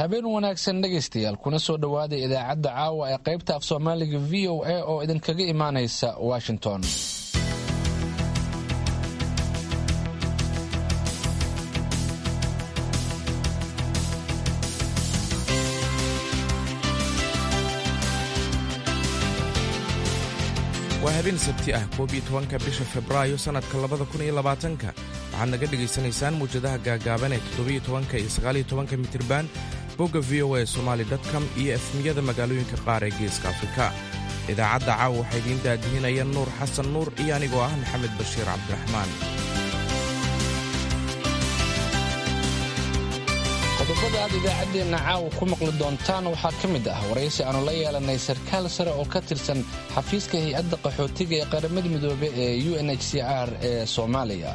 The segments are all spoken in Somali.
habeen wanaagsan dhegaystayaal kuna soo dhowaada idaacadda caawa ee qaybta af soomaaliga v o a oo idinkaga imaanaysa washington waa habeen sabti ah koob iyo tobanka bisha febraayo sannadka labada kun iyo labaatanka waxaad naga dhegaysanaysaan muwjadaha gaagaaban ee toddobiyo tobanka iyo sagaaliyo tobanka mitriban bogga v o a somaali com iyo efmiyada magaalooyinka qaar ee geeska afrika idaacadda caawa waxaa idiin daadihinaya nuur xasan nuur iyo anigoo ah maxamed bashiir cabdiraxmaan qodobada aad idaacaddeenna caawa ku maqli doontaan waxaa ka mid ah waraysi aanu la yeelanay sarkaal sare oo ka tirsan xafiiska hay-adda qaxootiga ee qaramada midoobe ee u n h c r ee soomaaliya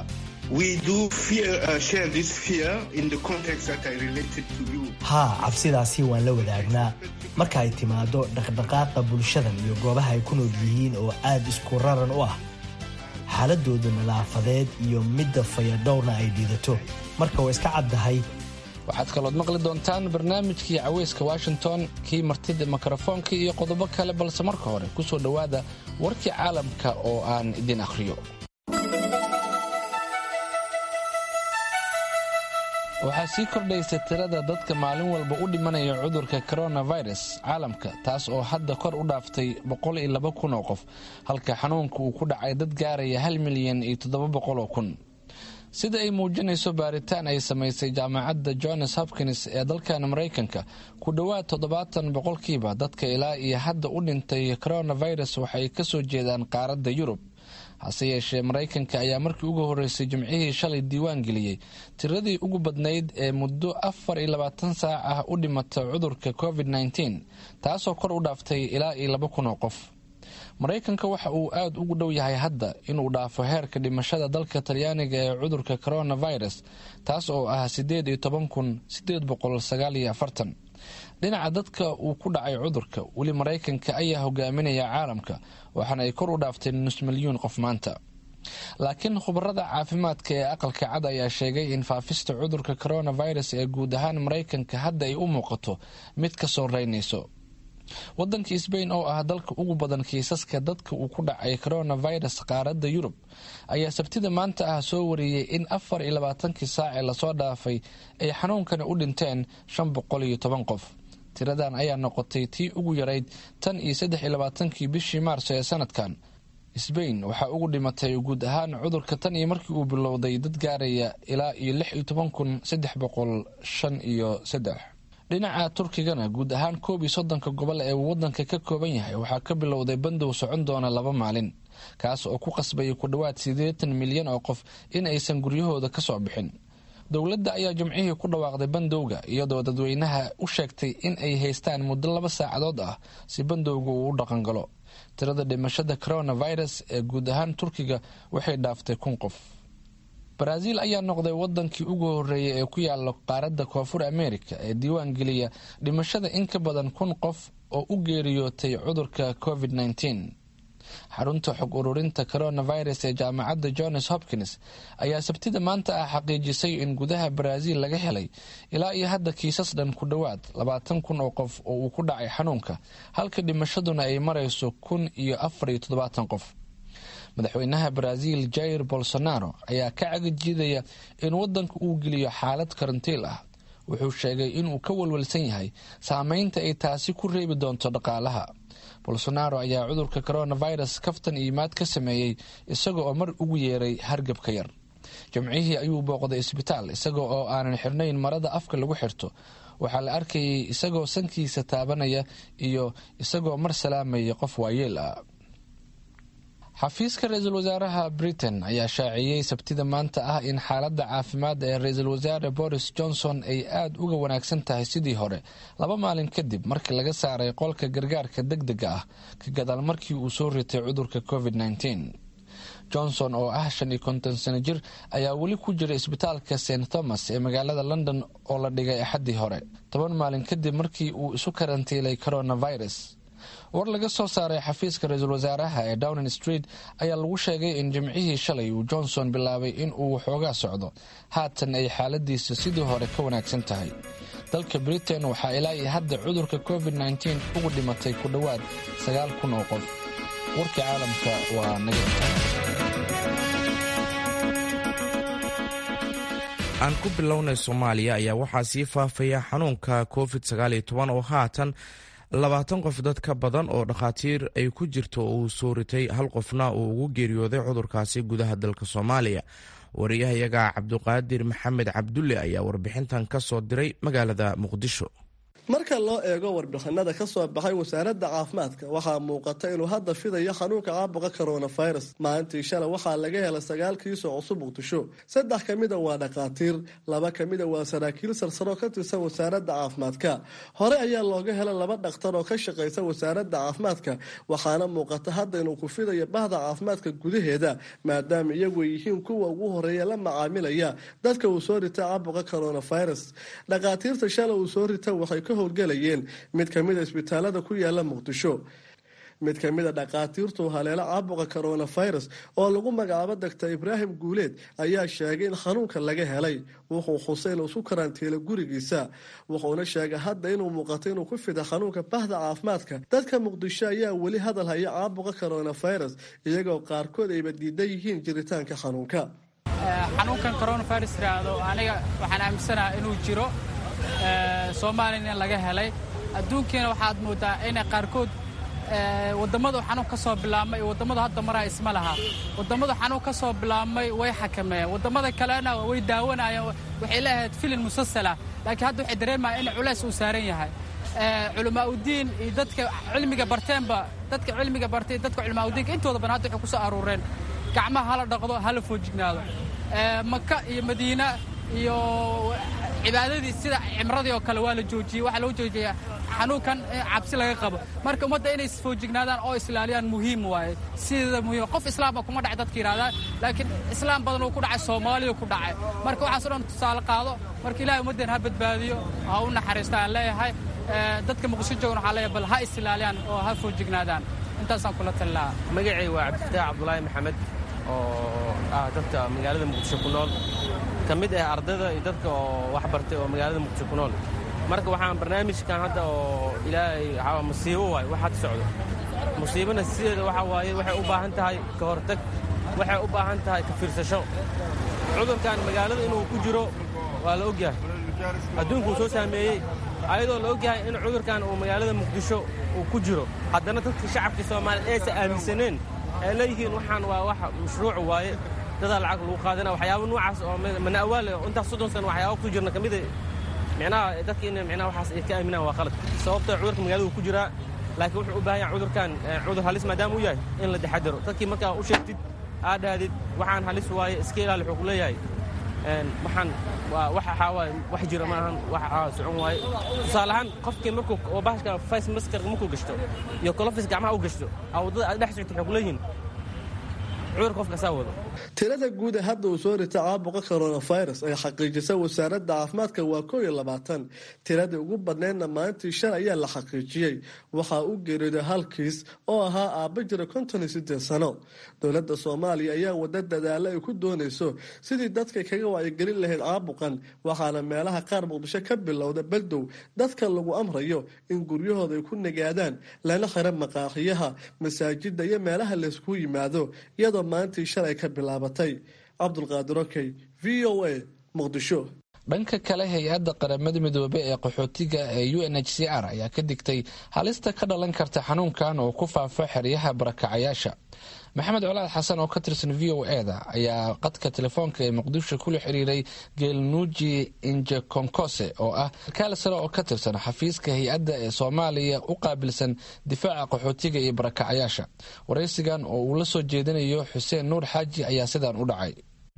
haa cabsidaasi waan la wadaagnaa marka ay timaado dhaqdhaqaaqa bulshadan iyo goobaha ay ku nool yihiin oo aad isku raran u ah xaaladooda nadaafadeed iyo midda fayadhowrna ay dhiidato marka waa iska caddahay waxaad kalood maqli doontaan barnaamijkii caweyska washington kii martida mikrofoonka iyo qodobo kale balse marka hore ku soo dhowaada warkii caalamka oo aan idin akhriyo waxaa sii kordhaysa tirada dadka maalin walba u dhimanaya cudurka coronavirus caalamka taas oo hadda kor u dhaaftay kun oo qof halka xanuunka uu ku dhacay dad gaaraya hal milyan iyo toddobaboqoloo kun sida ay muujinayso baaritaan ay samaysay jaamacadda johns hopkins ee dalkan maraykanka ku dhowaad toddobaatan boqolkiiba dadka ilaa iyo hadda u dhintay coronavirus waxay ka soo jeedaan qaaradda yurub hase yeeshee maraykanka ayaa markii ugu horreysay jimcihii shalay diiwaan geliyey tiradii ugu badnayd ee muddo afar iyo labaatan saac ah u dhimata cudurka covid nteen taasoo kor u dhaaftay ilaa iyo laba kun oo qof maraykanka waxa uu aada ugu dhow yahay hadda inuu dhaafo heerka dhimashada dalka talyaaniga ee cudurka coronavirus taas oo ah sideed iyo toban kun sideed boqol sagaal iyo afartan dhinaca dadka uu ku dhacay cudurka weli maraykanka ayaa hogaaminaya caalamka waxaana ay kor u dhaaftay nus milyuun qof maanta laakiin khubarada caafimaadka ee aqalka cad ayaa sheegay in faafista cudurka coronavirus ee guud ahaan maraykanka hadda ay u muuqato mid ka soo reynayso wadanka sbain oo ah dalka ugu badan kiisaska dadka uu ku dhacay coronavirus qaaradda yurub ayaa sabtida maanta ah soo wariyey in afar iyo labaatankii saac ee lasoo dhaafay ay xanuunkani u dhinteen shan boqol iyo toban qof tiradan ayaa noqotay tii ugu yarayd tan iyo saddex iyo labaatankii bishii maarso ee sanadkan sbain waxaa ugu dhimatay guud ahaan cudurka tan iyo markii uu bilowday dad gaaraya ilaa iyo lix iyo toban kun saddex boqol shan iyo saddex dhinaca turkigana guud ahaan koob iyo soddonka gobol ee uu wadanka ka kooban yahay waxaa ka bilowday bandow socon doona laba maalin kaas oo ku qasbayay ku dhowaad siddeetan milyan oo qof in aysan guryahooda ka soo bixin dowladda ayaa jimcihii ku dhawaaqday bandowga iyadoo dadweynaha u sheegtay in ay haystaan muddo laba saacadood ah si bandowga uu u dhaqangalo tirada dhimashada coronavirus ee guud ahaan turkiga waxay dhaaftay kun qof baraaziil ayaa noqday wadankii ugu horeeyay ee ku yaala qaaradda koonfur america ee diiwaan geliya dhimashada in ka badan kun qof oo u geeriyootay cudurka covid nteen xarunta xog ururinta coronavirus ee jaamacadda johns hopkins ayaa sabtida maanta ah xaqiijisay in gudaha baraaziil laga helay ilaa iyo hadda kiisas dhan ku dhowaad labaatan kun oo qof oo uu ku dhacay xanuunka halka dhimashaduna ay marayso kun iyo afar iyo toddobaatan qof madaxweynaha baraaziil jair bolsonaro ayaa ka cagajiidaya in wadanka uu geliyo xaalad karantiil ah wuxuu sheegay inuu ka walwalsan yahay saameynta ay taasi ku reebi doonto dhaqaalaha bolsonaro ayaa cudurka coronavirus kaftan iimaad ka sameeyey isaga oo mar ugu yeeray hargabka yar jimcihii ayuu booqday isbitaal isaga oo aanan xirnayn marada afka lagu xirto waxaa la arkayay isagoo sankiisa taabanaya iyo isagoo mar salaamaya qof waayeel ah xafiiska ra-iisul wasaaraha britain ayaa shaaciyey sabtida maanta ah in xaaladda caafimaad ee ra-iisul wasaare boris johnson ay aada uga wanaagsan tahay sidii hore laba maalin kadib markii laga saaray qolka gargaarka deg dega ah ka gadaal markii uu soo ritay cudurka covid nteen johnson oo ah shan iyo konton sano jir ayaa weli ku jira isbitaalka st thomas ee magaalada london oo la dhigay axaddii hore toban maalin kadib markii uu isu karantiilay coronavirus war laga soo saaray xafiiska ra-iisul wasaaraha ee downing street ayaa lagu sheegay in jimcihii shalay uu johnson bilaabay in uu waxoogaa socdo haatan ay xaaladiisa sidii hore ka wanaagsan tahay dalka britain waxaa ilaa iyo hadda cudurka covid-19 ugu dhimatay ku dhowaad sagaal kun oo qof warkii caalamka waa naga aan ku bilownay soomaaliya ayaa waxaa sii faafaya xanuunka covid oo haatan labaatan qof dad ka badan oo dhakhaatiir ay ku jirto uu soo ritay hal qofna uu ugu geeriyooday cudurkaasi gudaha dalka soomaaliya wariyahayaga cabduqaadir maxamed cabdulle ayaa warbixintan ka soo diray magaalada muqdisho marka loo eego warbixinada ka soo baxay wasaaradda caafimaadka waxaa muuqata inuu hadda fidayo xanuunka caabuqa coronavirus maalintii shalay waxaa laga helay sagaal kiisoo cusub muqdisho saddex ka mida waa dhakhaatiir laba ka mida waa saraakiil sarsaroo ka tirsan wasaaradda caafimaadka hore ayaa looga helay laba dhakhtar oo ka shaqaysa wasaaradda caafimaadka waxaana muuqata hadda inuu ku fidayo bahda caafimaadka gudaheeda maadaama iyagu yihiin kuwa ugu horeeya la macaamilaya dadka uu soo rita caabuqa coronavirus dhakhaatiirta shalay uu soo rita waxay ka howlgalayeen mid ka mida isbitaalada ku yaala muqdisho mid ka mid a dhakhaatiirtu haleelo caabuqa coronavirus oo lagu magacaabo doctor ibraahim guuleed ayaa sheegay in xanuunka laga helay wuxuu xusay inuu isu karantiilo gurigiisa wuxuuna sheegay hadda inuu muuqato inuu ku fida xanuunka bahda caafimaadka dadka muqdisho ayaa weli hadal haya caabuqa coronavirus iyagoo qaarkood ayba diidan yihiin jiritaanka xanuunka xanuunkan coronavirus iraahdo aniga waxaan aaminsanaha inuu jiro soomaaliyana in laga helay adduunkiina waxaad moodaa inay qaarkood wadammadu xanuun ka soo bilaabmay iyo wadammadu hadda maraa isma laha wadammadu xanuun ka soo bilaabmay way xakameeyeen wadammada kalena way daawanayeen waxay leeahayd filin musalsala laakiin hadda waxay dareemayaan in culays uu saaran yahay culamaa udiin iyo dadka cilmiga barteenba dadka cilmiga bartay dadka culamaa udiinka intooda badan hadda waxay ku soo aruureen gacmaha hala dhaqdo hala foojignaado maka iyo madiina iyo cibaadadii sida cimradii oo kale waa la joojiyey waxaa loo joojiyay xanuunkan cabsi laga qabo marka ummadda inay isfoojignaadaan oo islaaliyaan muhiim waaye sideeda muhiim qof islaamba kuma dhacay dadka yidhahdaan laakiin islaam badan uu ku dhacay soomaaliya ku dhacay marka waxaasoo dhan tusaale qaado marka ilahay ummaddeen ha badbaadiyo ha u naxariista aan leeyahay dadka muqdisho joogan waxaa leeyahay bal ha isilaaliyaan oo ha foojignaadaan intaasaan kula talilahaa magacay waa cabdifataax cabdulaahi maxamed oo ah dadka magaalada muqdisho ku nool ka mid ah ardayda iyo dadka oo wax bartay oo magaalada muqdisho ku nool marka waxaan barnaamijkan hadda oo ilaahay waxaa musiibo waaye wax hadda socdo musiibana sideeda waxa waaye waxay u baahan tahay ka hortag waxay u baahan tahay ka fiirsasho cudurkan magaalada inuu ku jiro waa la ogyahay adduunku uu soo saameeyey ayadoo la ogyahay in cudurkan uu magaalada muqdisho uu ku jiro haddana dadka shacabka soomaaliyeed aysan aaminsaneen ay leeyihiin waxaan waa wax mashruuc waaye dadaa lacag lagu qaadana waxyaaba noocaas oo mana awaal intaas soddon sano waxyaaba ku jirna ka mida micnaha dadka in micnaha waxaas ay ka aaminaan waa qalad sababtoo cudurka magaalada uu ku jiraa laakiin wuxuu u baahan yahay cudurkan cudur halis maadaama uu yahay in la taxadaro dadkii markaa u sheegtid aad dhahdid waxaan halis waaye iska ilaali wuxuu ku leeyahay waxaan waa wax waxaa waaye wax jira maahan wax socon waaye tusaale ahaan qofkii markuu oo bahashka face maskarka markuu gashto iyo kolofis gacmaha u gashto waddada aad dhex socto waxay ku leeyihiin tirada guud ee hadda uu soo rita caabuqa coronavirus ay xaqiijisa wasaaradda caafimaadka waa koo iyo labaatan tiradii ugu badneydna maalintii shan ayaa la xaqiijiyey waxaa u geeriyooday halkiis oo ahaa aabba jira konton iyo siddeed sano dowladda soomaaliya ayaa wada dadaalo ay ku doonayso sidii dadka kaga wacyigelin lahayd caabuqan waxaana meelaha qaar muqdisho ka bilowda baldow dadka lagu amrayo in guryahooda ay ku nagaadaan lana xira maqaaxiyaha masaajida iyo meelaha laysku yimaado iyadoo maalintii shalay ka bilaabatay cabdulqaadir okey v o a muqdisho dhanka kale hay-adda qaramada midoobe ee qaxootiga ee u n h c r ayaa ka digtay halista ka dhalan karta xanuunkan oo ku faafa xeryaha barakacayaasha maxamed colaad xasan oo ka tirsan v o eda ayaa qadka telefoonka ee muqdisho kula xiriiray geelnuuji injekonkose oo ah kaal sare oo ka tirsan xafiiska hay-adda ee soomaaliya u qaabilsan difaaca qaxootiga iyo barakacayaasha waraysigan oo uu la soo jeedinayo xuseen nuur xaaji ayaa sidaan u dhacay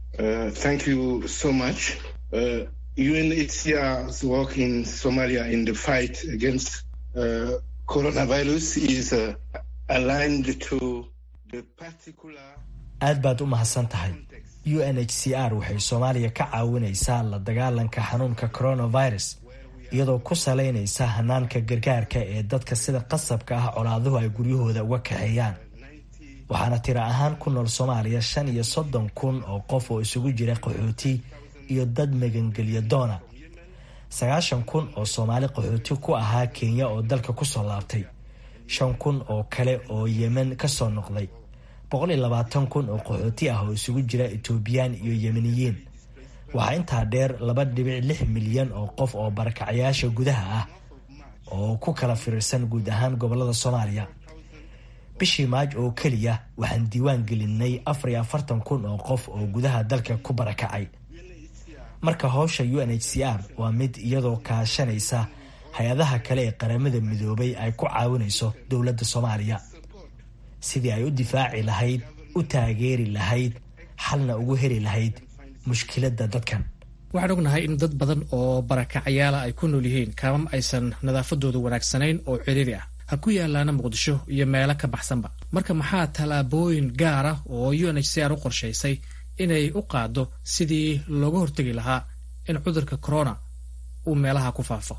UNHCR's work in Somalia in the fight against uh, coronavirus is uh, aligned to the particular. aad baad u mahadsan tahay u n h c r waxay soomaaliya ka caawinaysaa la dagaalanka xanuunka coronavirus iyadoo ku salaynaysa hanaanka gargaarka ee dadka sida qasabka ah colaaduhu ay guryahooda uga kaxeeyaan waxaana tiro ahaan ku nool soomaaliya shan iyo soddon kun oo qof oo isugu jira qaxooti iyo dad magangelya doona sagaashan kun oo soomaali qaxooti ku ahaa kenya oo dalka kusoo laabtay shan kun oo kale oo yemen kasoo noqday boqol iyo labaatan kun oo qaxooti ah oo isugu jira etoobiyaan iyo yemeniyiin waxaa intaa dheer laba dhibic lix milyan oo qof oo barakacyaasha gudaha ah oo ku kala firirsan guud ahaan gobolada soomaaliya bishii maaj oo keliya waxaan diiwaan gelinay afar iyo afartan kun oo qof oo gudaha dalka ku barakacay marka howsha u n h c r waa mid iyadoo kaashanaysa hay-adaha kale ee qaramada midoobay ay ku caawinayso dowladda soomaaliya sidii ay u difaaci lahayd u taageeri lahayd xalna ugu heli lahayd mushkiladda dadkan waxaan ognahay in dad badan oo barakacyaala ay ku nool yihiin kaamam aysan nadaafadoodu wanaagsanayn oo ciriiri ah ha ku yaalaana muqdisho iyo meelo ka baxsanba marka maxaa tallaabooyin gaara oo u n h c r u qorshaysay inay u qaado sidii looga hortegi lahaa in cudurka corona uu meelaha ku faafo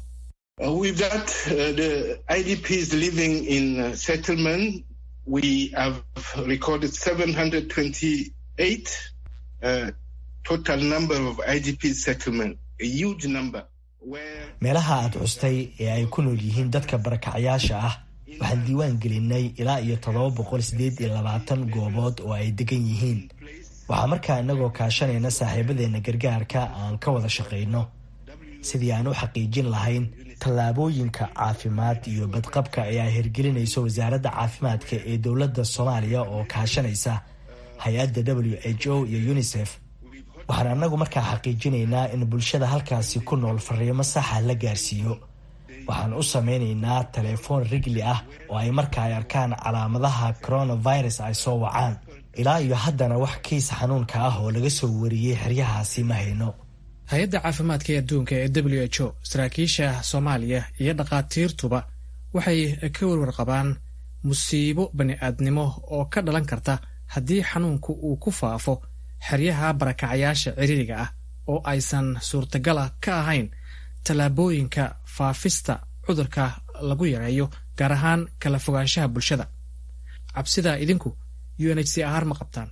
meelaha aad xustay ee ay ku nool yihiin dadka barakacyaasha ah waxaan diiwaan gelinay ilaa iyo toddoba boqol sideed iyo labaatan goobood oo ay degan yihiin waxaa markaa inagoo kaashanayna saaxiibadeena gargaarka aan ka wada shaqayno sidii aan u xaqiijin lahayn tallaabooyinka caafimaad iyo badqabka ee ay hirgelinayso wasaaradda caafimaadka ee dowladda soomaaliya oo kaashanaysa hay-adda w h o iyo unisef waxaan anagu markaa xaqiijinaynaa in bulshada halkaasi ku nool fariimo saxa la gaarsiiyo waxaan u sameynaynaa telefoon rigli ah oo ay marka ay arkaan calaamadaha coronavirus ay soo wacaan ilaa iyo haddana wax kiis xanuunka ah oo laga soo wariyey xeryahaasi ma hayno hay-adda caafimaadka ee adduunka ee w h o saraakiisha soomaaliya iyo dhakhaatiirtuba waxay ka warwar qabaan musiibo bani-aadnimo oo ka dhalan karta haddii xanuunku uu ku faafo xeryaha barakacayaasha ciriiriga ah oo aysan suurtagala ka ahayn tallaabooyinka faafista cudurka lagu yareeyo gaar ahaan kala fogaanshaha bulshada cabsidaa idinku u n h c r ma qabtaan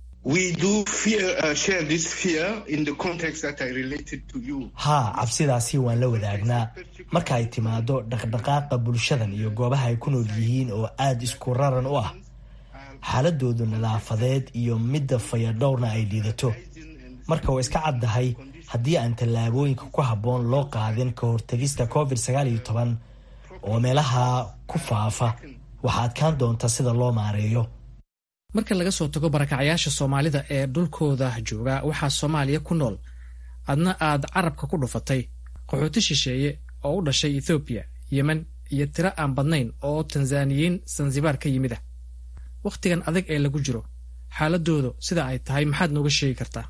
haa cabsidaasi waan la wadaagnaa marka ay timaado dhaqdhaqaaqa bulshadan iyo goobaha ay ku nool yihiin oo aada isku raran u ah xaaladoodu nadaafadeed iyo midda fayadhowrna ay liidato marka waa iska caddahay haddii aan tallaabooyinka ku habboon loo qaadin ka hortegista covid sagaal iyo toban oo meelaha ku faafa waxaa adkaan doonta sida loo maareeyo marka laga soo tago barakacyaasha soomaalida ee dhulkooda jooga waxaa soomaaliya ku nool adna aad carabka ku dhufatay qaxooti shisheeye oo u dhashay ethoobiya yemen iyo tiro aan badnayn oo tanzaniyiin sansibaar ka yimid ah wakhtigan adag ee lagu jiro xaaladoodu sida ay tahay maxaad nooga sheegi kartaa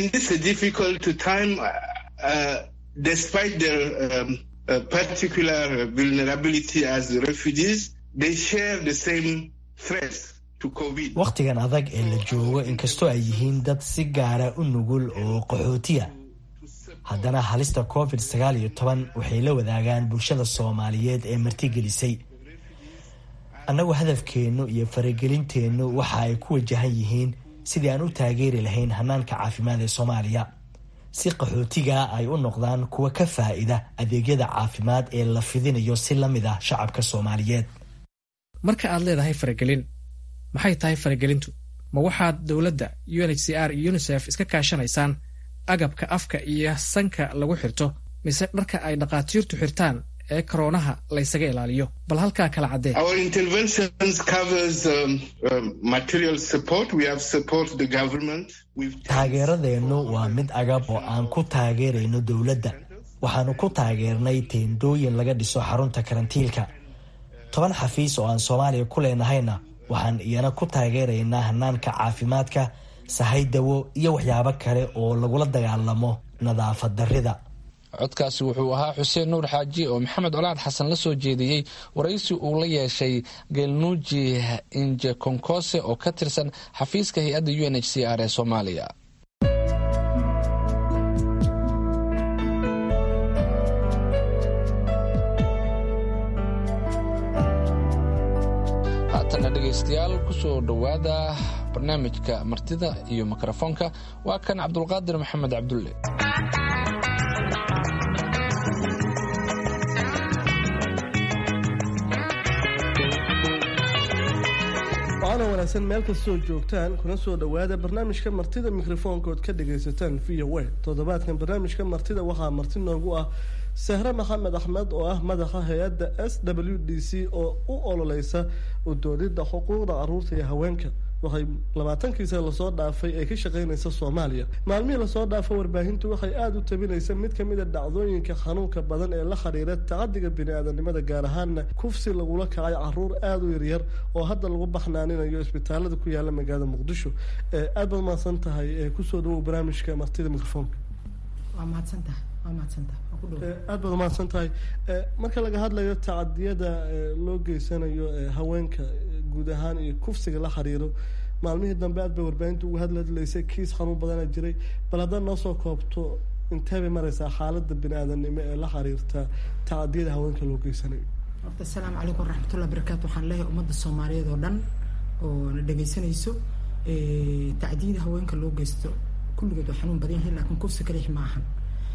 wakhtigan adag ee la joogo inkastoo ay yihiin dad si gaara u nugul oo qaxootiya haddana halista covid sagaal iyo toban waxay la wadaagaan bulshada soomaaliyeed ee martigelisay annagu hadafkeennu iyo faragelinteennu waxa ay ku wajahan yihiin sidii aan u taageeri lahayn hanaanka caafimaad ee soomaaliya si qaxootiga ay u noqdaan kuwa ka faa'ida adeegyada caafimaad ee la fidinayo si la mid ah shacabka soomaaliyeed marka aad leedahay faragelin maxay tahay faragelintu ma waxaad dowladda u n h c r iyo unisef iska kaashanaysaan agabka afka iyo sanka lagu xirto mise dharka ay dhakhaatiirtu xirtaan ee koroonaha laysaga ilaaliyo bal halkaa kala caddee taageeradeennu waa mid agab oo aan ku taageerayno dowladda waxaanu ku taageernay teendooyin laga dhiso xarunta karantiilka toban xafiis oo aan soomaaliya ku leenahayna waxaan iyana ku taageeraynaa hanaanka caafimaadka sahay dawo iyo waxyaabo kale oo lagula dagaalamo nadaafad darrida codkaasi wuxuu ahaa xuseen nuur xaaji oo maxamed colaad xasan la soo jeediyey waraysi uu la yeeshay gelnuuji inje konkose oo ka tirsan xafiiska hay-adda u n h c r ee soomaaliya haatana dhegaystayaal kusoo dhowaada barnaamijka martida iyo mikrofoonka waa kan cabdulqaadir maxamed cabdulle wanaagsan meel kastoo joogtaan kuna soo dhowaada barnaamijka martida mikrofoonkood ka dhagaysataan v o a toddobaadkan barnaamijka martida waxaa marti noogu ah sahre maxamed axmed oo ah madaxa hay-adda s w d c oo u ololeysa udoodidda xuquuqda caruurta iyo haweenka waxay labaatankii sana lasoo dhaafay ee ka shaqeynaysa soomaaliya maalmihii lasoo dhaafo warbaahintu waxay aada u tabinaysa mid kamid a dhacdooyinka xanuunka badan ee la xiriira tacadiga bini-aadanimada gaar ahaana kufsi lagula kacay caruur aada u yaryar oo hadda lagu baxnaaninayo isbitaalada ku yaala magaalada muqdisho aad baad mahadsan tahay kusoo dhawow barnaamijka martida mikrofoonka waa mahadsantahay waa mahadsantahay aad baad umahadsan tahay marka laga hadlayo tacadiyada loo geysanayo haweenka guud ahaan iyo kufsiga la xiriiro maalmihii dambe aad bay warbaahinta uga hadladlaysay kiis xanuun badana jiray bal haddaad noo soo koobto intee bay mareysaa xaalada bini-aadanimo ee la xiriirta tacadiyada haweenka loo geysanayo horta asalaamu calaykum waraxmatullahi barakaatu waxaan leeyahay ummadda soomaaliyeed oo dhan oo na dhegaysanayso tacdiyada haweenka loo geysto kulligood waa xanuun badan yihiin laakiin kufsi kalix ma ahan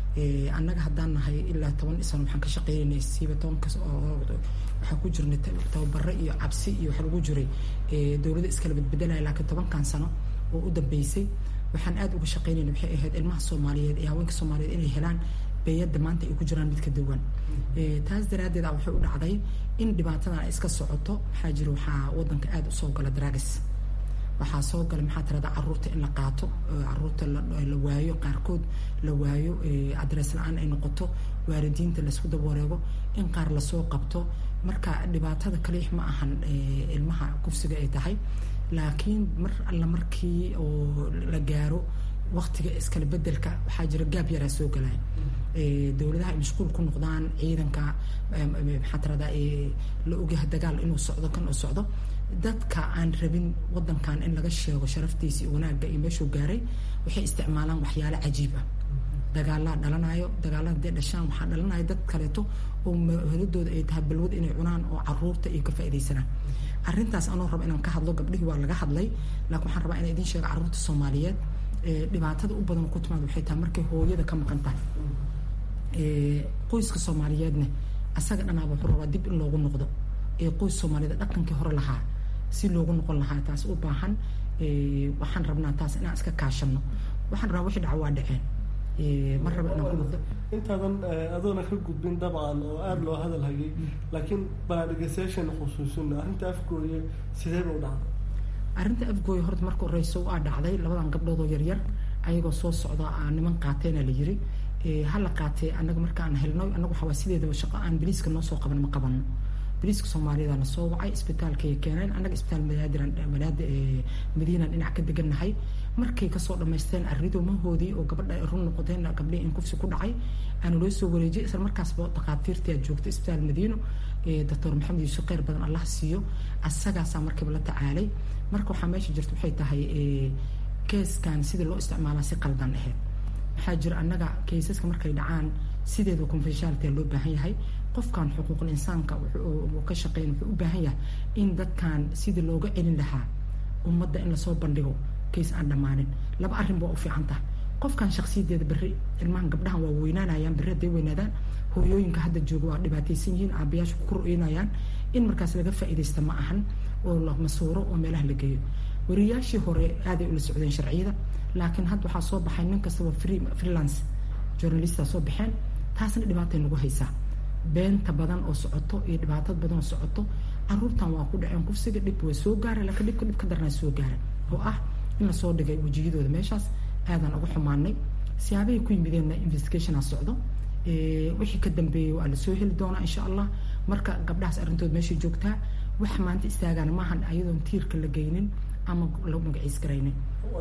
annaga haddaan nahay ilaa toban sano waxaan ka shaqeynayna siiba tobankas oo waxaan ku jirnay tababaro iyo cabsi iyo waxa lagu jiray dowladda iskala badbedelaya laakiin tobankan sano oo u dambeysay waxaan aada uga shaqeynayna waxay ahayd ilmaha soomaaliyeed iyo haweenka soomaaliyeed inay helaan beeyadda maanta ay ku jiraan mid ka duwan taas daraaddeed a waxay u dhacday in dhibaatadan ay iska socoto waxaa jira waxaa wadanka aada usoo gala dragis waxaa soo gala maxaa tirada caruurta in la qaato caruurta la waayo qaarkood la waayo adres la-aan ay noqoto waalidiinta laysku dabawareego in qaar lasoo qabto marka dhibaatada kaliix ma ahan ilmaha kufsiga ay tahay laakiin mar alla markii oo la gaaro waktiga iskala bedelka waxaa jira gaab yaraa soo galaya dowladaha ay mashquul ku noqdaan ciidanka maxaa tirada la ogyahay dagaal inuu socdo kan uu socdo dadka aan rabin wadankan in laga sheego sharaftiisa iyo wanaagga iyo meeshuu gaaray waxay isticmaalaan waxyaalo cajiib ah dagaalaa dhalanayo dagaalada hadday dhashaan waxaa dhalanaya dad kaleeto oo heladooda ay tahay balwad inay cunaan oo caruurta ay ka faaidaysanaan arrintaas anoo raba inaan ka hadlo gabdhihii waa laga hadlay laakiin waxaan rabaa inaan idiin sheego carruurta soomaaliyeed dhibaatada u badan ku timaad waxay tahay markay hooyada ka maqan tahay qoyska soomaaliyeedna asaga dhanaaba wuxuu rabaa dib in loogu noqdo ee qoys soomaaliyeed dhaqankii hore lahaa si loogu noqon lahaa taas u baahan waxaan rabnaa taas inaan iska kaashano waxaan rabaa wixii dhaca waa dhaceen ma raba inaan ku noqdo intaadan adoona ka gudbin dabcan oo aada loo hadal hayay laakiin banaadhegeystayaashana khusuusina arrinta afgooye sideeba u dhacday arrinta afgooye horta marka horeyso waa dhacday labadan gabdhood oo yaryar ayagoo soo socda niman qaateena la yiri hala qaatee anaga markaan helno anagu waxaa sideedaba shaqo aan baliiska noo soo qaban ma qabano baliiska soomaaliyeed na soo wacay isbitaalkay keeneen annaga isbitaal madaadir madaada madiinaan dhinac ka degannahay markay kasoo dhamaysteen arridomahoodii oo gabadha run noqoteen gabdhihii in kufsi ku dhacay aana loo soo wareejiyay isla markaasba dhakhaatiirtii aad joogtay isbitaal madiino doctor maxamed yuusuf kheyr badan allah siiyo asagaasaa markiiba la tacaalay marka waxaa meesha jirta waxay tahay keeskan sidii loo isticmaalaa si qaldan ahayd waxaa jira annaga kaysaska markay dhacaan sideeda confidentiality loo baahan yahay qofkan xuquuqul insaanka uu ka shaqeyn wuxuu u baahan yahay in dadkan sidii looga celin lahaa ummadda in lasoo bandhigo kays aan dhammaanin laba arrin baa u fiican tahay qofkan shaksiyadeeda berri ilmahan gabdhahan waa weynaanayaan berri hadday weynaadaan hooyooyinka hadda jooga waa dhibaataysan yihiin aabayaasha ku koroynayaan in markaas laga faa'iidaysta ma ahan oo la masuuro oo meelaha la geeyo wariyaashii hore aaday ula socdeen sharciyada laakiin hadda waxaa soo baxay nin kastaba free freelance journalista soo baxeen taasna dhibaatay nagu haysaa beenta badan oo socoto iyo dhibaatad badan oo socoto caruurtan waa ku dhaceen kufsiga dhib waa soo gaara laakiin dhibka dhib ka darnaa soo gaara oo ah in lasoo dhigay wejiyadooda meeshaas aadaan uga xumaanay siyaabahay ku yimideenna investigationa socdo wixii ka dambeeyey waa lasoo heli doonaa insha allah marka gabdhahaas arrintood meeshay joogtaa wax maanta istaagaan maahan ayadoon tiirka la geynin ama la magaciis garaynin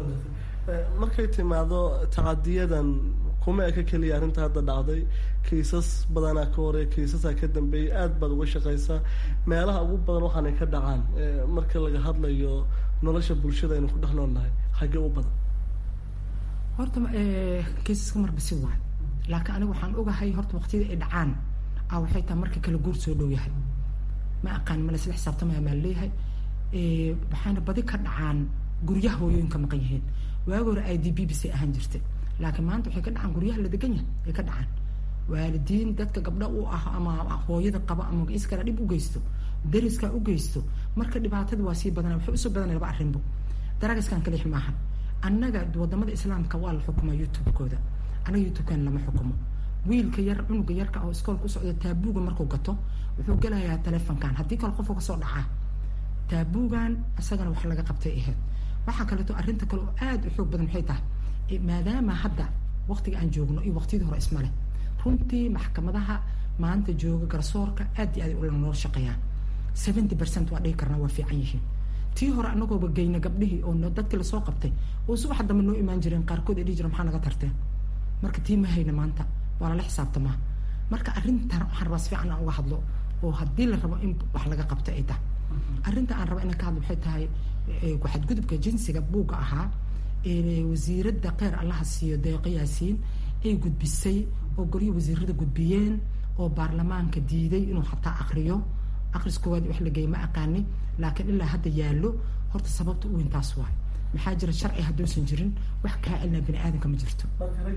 markay timaado tacadiyadan kuma eka keliya arrinta hadda dhacday kiisas badanaa ka hore kiisasaa ka dambeeyay aada baad uga shaqaysaa meelaha ugu badan waxaanay ka dhacaan marka laga hadlayo nolosha bulshada aynu ku dhex noolnahay xaggee u badan horta kiisaska marba si waay laakiin aniga waxaan ogahay horta waqtiyada ay dhacaan a waxay tahay marka kala guur soo dhow yahay ma aqaan ma laisla xisaabtamaya maa leeyahay waxaana badi ka dhacaan guryaha hooyooyinka maqan yihiin waagi hore i d b bisay ahaan jirtay laakiin maanta waxay ka dhacaan guryaha la degan yahay ay ka dhacaan waalidiin dadka gabdha u ah ama hooyada qaba ama iskala dhib u geysto dariskaa u geysto marka dhibaatada waa sii badana waxay usoo badanaya laba arrinbo daraagiskan kalix maahan annaga wadamada islaamka waa la xukumaa youtube-kooda annaga youtube-kan lama xukumo wiilka yar cunuga yarka oo iskoolka u socda taabuuga markuu gato wuxuu gelayaa telefonkan haddii kale qofka kasoo dhacaa taabuugan isagana wax laga qabtay ahayd waxaa kaleeto arrinta kale oo aada u xoog badan maxay tahay maadaama hadda waqtiga aan joogno iyo waqtiyadii hore ismale runtii maxkamadaha maanta jooga garsoorka aad iyo aad ula noo shaqeeyaan seventy percent waa dhihi karnaa waa fiican yihiin tii hore anagooba geyna gabdhihii oo dadkii lasoo qabtay oo subaxa dambe noo imaan jireen qaarkood ay dhihi jireen maxaa naga tarteen marka tii ma hayna maanta waa lala xisaabtamaa marka arrintan waxaan rabaa si fiican aan uga hadlo oo haddii la rabo in wax laga qabto ay tahay arrinta aan raba inaan ka hadlo waxay tahay ku-xadgudubka jinsiga buugga ahaa wasiiradda kheyr allaha siiyo deeqo yaasiin ay gudbisay oo golyo wasiirada gudbiyeen oo baarlamaanka diiday inuu xataa akriyo akris koowaad wax la geey ma aqaani laakiin ilaa hadda yaallo horta sababta u weyn taas waay maxaa jira sharci hadduusan jirin wax kaa celina bani aadamka ma jirto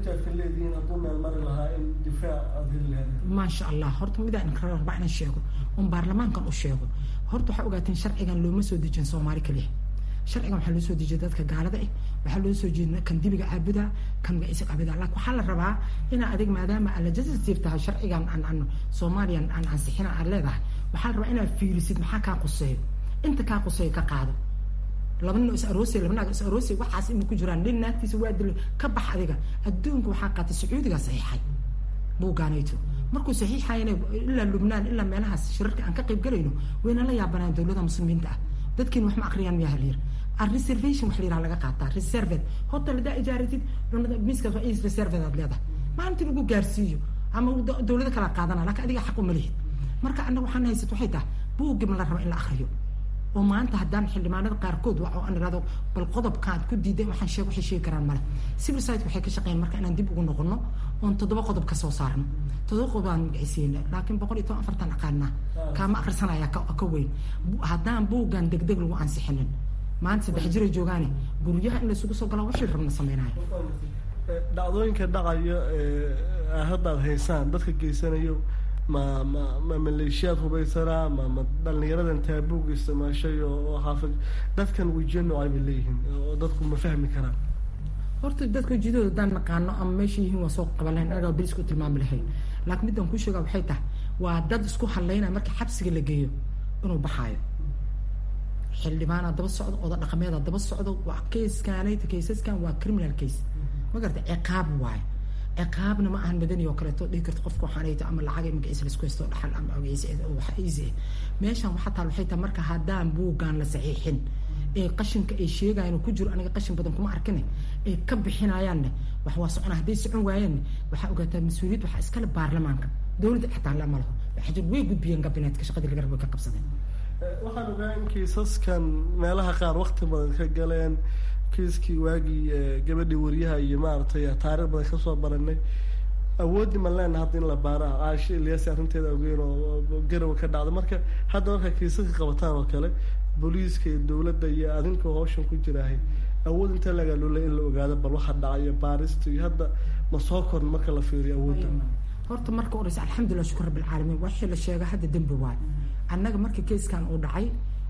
maasha allah horta midaan rabaa inaan sheego oon baarlamaankan u sheego horta waxaa ogaateen sharcigan looma soo dejin soomaali kaliya sharcigan waxaa loo soo dejiyay dadka gaalada ah waxaa loo soo jeedina kan dibiga caabuda kan magaciisa caabuda laakiin waxaa la rabaa inaa adig maadaama aad legislative tahay sharcigan aan aan soomaaliyan aan ansixina aad leedahay waxaa la rabaa inaad fiirisid maxaa kaa quseeyo inta kaa quseeyo ka qaado laba nin oo is aroosay laba naag is aroosay waxaas inay ku jiraan nin naagtiisa waa dilay ka bax adiga adduunka waxaa qaatay sacuudiga saxiixay buugaanayto markuu saxiixayana ilaa lubnaan ilaa meelahaas shirarka aan ka qayb galayno wayna la yaabanaan dowlada muslimiinta ah dadkiin wax ma akriyaan miyaa halyar reservation wax la yiraha laga qaataa reserved hotel hadaa ijaaratid cunada miiskaas waa is reserved aad leedahay maalintii lagu gaarsiiyo ama dowlado kala qaadana laakiin adiga xaq uma lihid marka annaga waxaan haysat waxay tahay buuggi ma la raba in la akriyo oo maanta haddaan xildhibaanada qaarkood waa oo aan irahdo bal qodobkaad ku diiday waxaan sheeg waxay sheegi karaan male civil society waxay ka shaqeeyaan marka inaan dib ugu noqono oon toddoba qodob ka soo saarno toddoba qodob aan magacisiina laakiin boqol iyo toban afartan aqaanaa kaama akhrisanaya ka weyn haddaan buuggan degdeg lagu ansixinin maanta saddex jiray joogaane guryaha in laysugu soo galaa wixii rabna sameynaayo dhacdooyinka dhacaya haddaad haysaan dadka geysanayo ma ma ma maleeshiyaad hubaysanaa ma ma dhalinyaradan taabuuga isticmaashay oo xaafid dadkan wejiyo noocay bay leeyihiin oo dadku ma fahmi karaan horta dadka wejiyadooda haddaan naqaano ama meesha yihiin waa soo qaban lahayn anagaa bilis ku tilmaami lahayn laakiin midaan kuu sheegaa waxay tahay waa dad isku hadlaynaya marka xabsiga la geeyo inuu baxaayo xildhibaanaa daba socdo oda dhaqameedaa daba socdo waa kayskanayta kaysaskan waa criminal case ma garata ciqaab waayo ciqaabna ma ahan madani oo kaleeto dhihi karto qofka waxaanayto ama lacag magaciisa laisku haysto dhaxal ama magaciisa wax easy ah meeshan waxaa taal waxay tahay marka haddaan buuggaan la saxiixin ee qashinka ay sheegayaan oo ku jiro aniga qashin badan kuma arkine ay ka bixinayaanne wax waa socona hadday socon waayaanne waxaa ogaataa mas-uuliyad waxaa iskale baarlamaanka dowladda xataa la ma laho waxaa jir way gudbiyeen gabineetka shaqadii laga rabo ka qabsadeen waxaan ogaa in kiisaskan meelaha qaar wakti badan ka galeen kiiskii waagii gabadhii wariyaha iyo maaragtay taarikh badan kasoo baranay awooddi ma leena hadda in la baara caashi ilyasi arrinteeda ogeyn oo garowa ka dhacda marka hadda markaa kiisaska qabataan oo kale booliiska iyo dowladda iyo adinka hawshan ku jiraahay awood intee lagaa loolay in la ogaado bal waxa dhacayo baarista iyo hadda ma soo korn marka la fiiriyo awoodda horta marka horeysa alxamdulilah shukur rabbilcaalamiin waxii la sheega hadda dembi waay annaga marka keiskan uu dhacay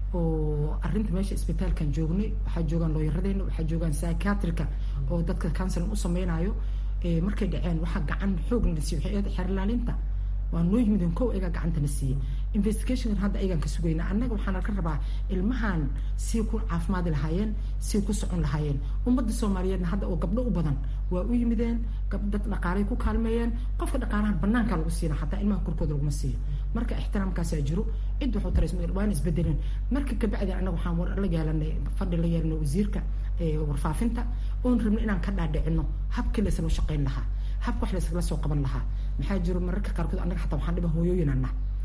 oo arrinta meesha isbitaalkan joognay waxaa joogaan looyaradeena waxaa joogaan psychiatrika oo dadka counseling u sameynayo markay dhaceen waxaa gacan xoog la siiyey waxay ahayd xeerlaalinta waa noo yimideen kow egaa gacantana siiyey investigation hadda ayagaan ka sugayna annaga waxaana ka rabaa ilmahan si ku caafimaadi lahaayeen si ku socon lahaayeen ummadda soomaaliyeedna hadda oo gabdho u badan waa u yimideen dad dhaqaalay ku kaalmeeyeen qofka dhaqaalahan banaanka lagu siina xataa ilmaha korkooda laguma siiyo marka ixtiraamkaasaa jiro cid waxuu tarays waana isbedeleen marka kabacdi annaga waxaan war la yeelanay fadhi la yeelanay wasiirka warfaafinta oon rabnay inaan ka dhaadhicino habkii laysla shaqeyn lahaa habka wax laysla soo qaban lahaa maxaa jiro mararka qaarkood annaga xataa waxaan dhiba hooyooyinana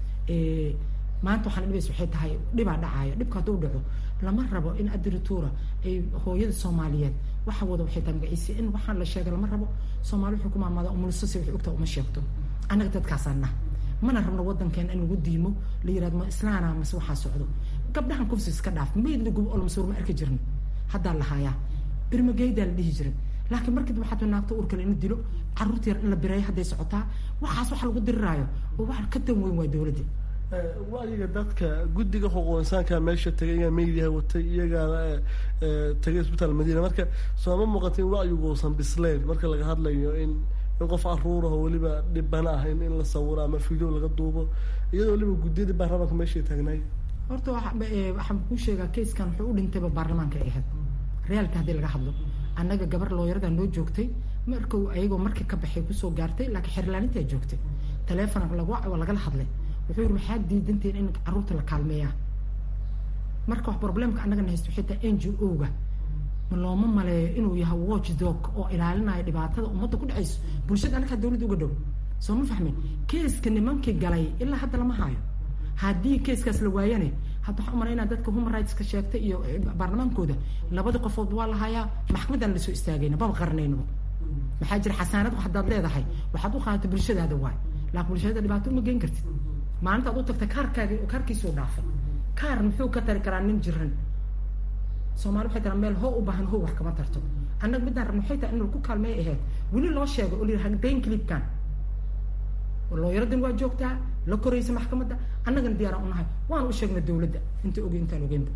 maanta waxaan dhibaysa waxay tahay dhibaa dhacaayo dhibka hadduu dhaco lama rabo in adirituura ay hooyada soomaaliyeed waxa wada waxay tahay magaciisa in waxaan la sheegay lama rabo soomaali wuxuu ku maamaada umulisasi waxay ogtaa uma sheegto annaga dadkaasaan nah mana rabno wadankeena in lagu diimo la yirahdo ma islaana mase waxaa socdo gabdhahan kufsi iska dhaaf mayd la gubo oo lamasuur ma arki jirin haddaa la hayaa birmageydaa la dhihi jiray laakiin markii waxaad naagto urkale in la dilo caruurta yar in la bireeyo hadday socotaa waxaas waxa lagu diriraayo oo wax ka dan weyn waa dowladda wacyiga dadka guddiga xuquuq insaanka meesha tegay iyagaa meediyaha watay iyagaana tegay isbitaal madiina marka sooma muuqata in wacyigu uusan bisleyn marka laga hadlayo in in qof caruuraho weliba dhibana ah in in la sawiro ama video laga duubo iyadoo weliba guddiyadii baarlamaanka meeshay taagnaay horta waxaan kuu sheegaa kayskan wuxuu u dhintayba baarlamaanka ay ahayd reaalka haddii laga hadlo annaga gabar looyarada noo joogtay marku ayagoo markii ka baxay kusoo gaartay laakiin xerlaanintaa joogtay taleefon waa lagala hadlay wuxuu yidhi maxaad diidantiin in carruurta la kaalmeeyaa marka wax problemka annagana haysto xitaa n g o-ga ma looma maleeyo inuu yahay watch dog oo ilaalinayo dhibaatada ummadda ku dhacayso bulshada annagaa dawladda uga dhow soo ma fahmin keeska nimankii galay ilaa hadda lama haayo haddii keeskaas la waayane hadda waxaa umalaynaa dadka human rightska sheegtay iyo baarlamaankooda labada qofood waa la hayaa maxkamadan lasoo istaagayna baba qarnaynaba maxaa jira xasaanad haddaad leedahay waxaad u qaadata bulshadaada waay laakin bulshada dhibaato uma geen kartid maalinta ad u tagta kaarkaagi kaarkiisuu dhaafay kaar muxuu ka tari karaa nin jiran soomaali waxay taraa meel hoo u baahan hoo wax kama tarto annaga midaan rabna waxay tahay in lagu kaalmeey ahayd weli loo sheego oo layidhaha dayn clipkan looyaradan waa joogtaa la koraysa maxkamadda annagana diyaaraan unahay waan u sheegna dawladda inta oge intaan ogeynba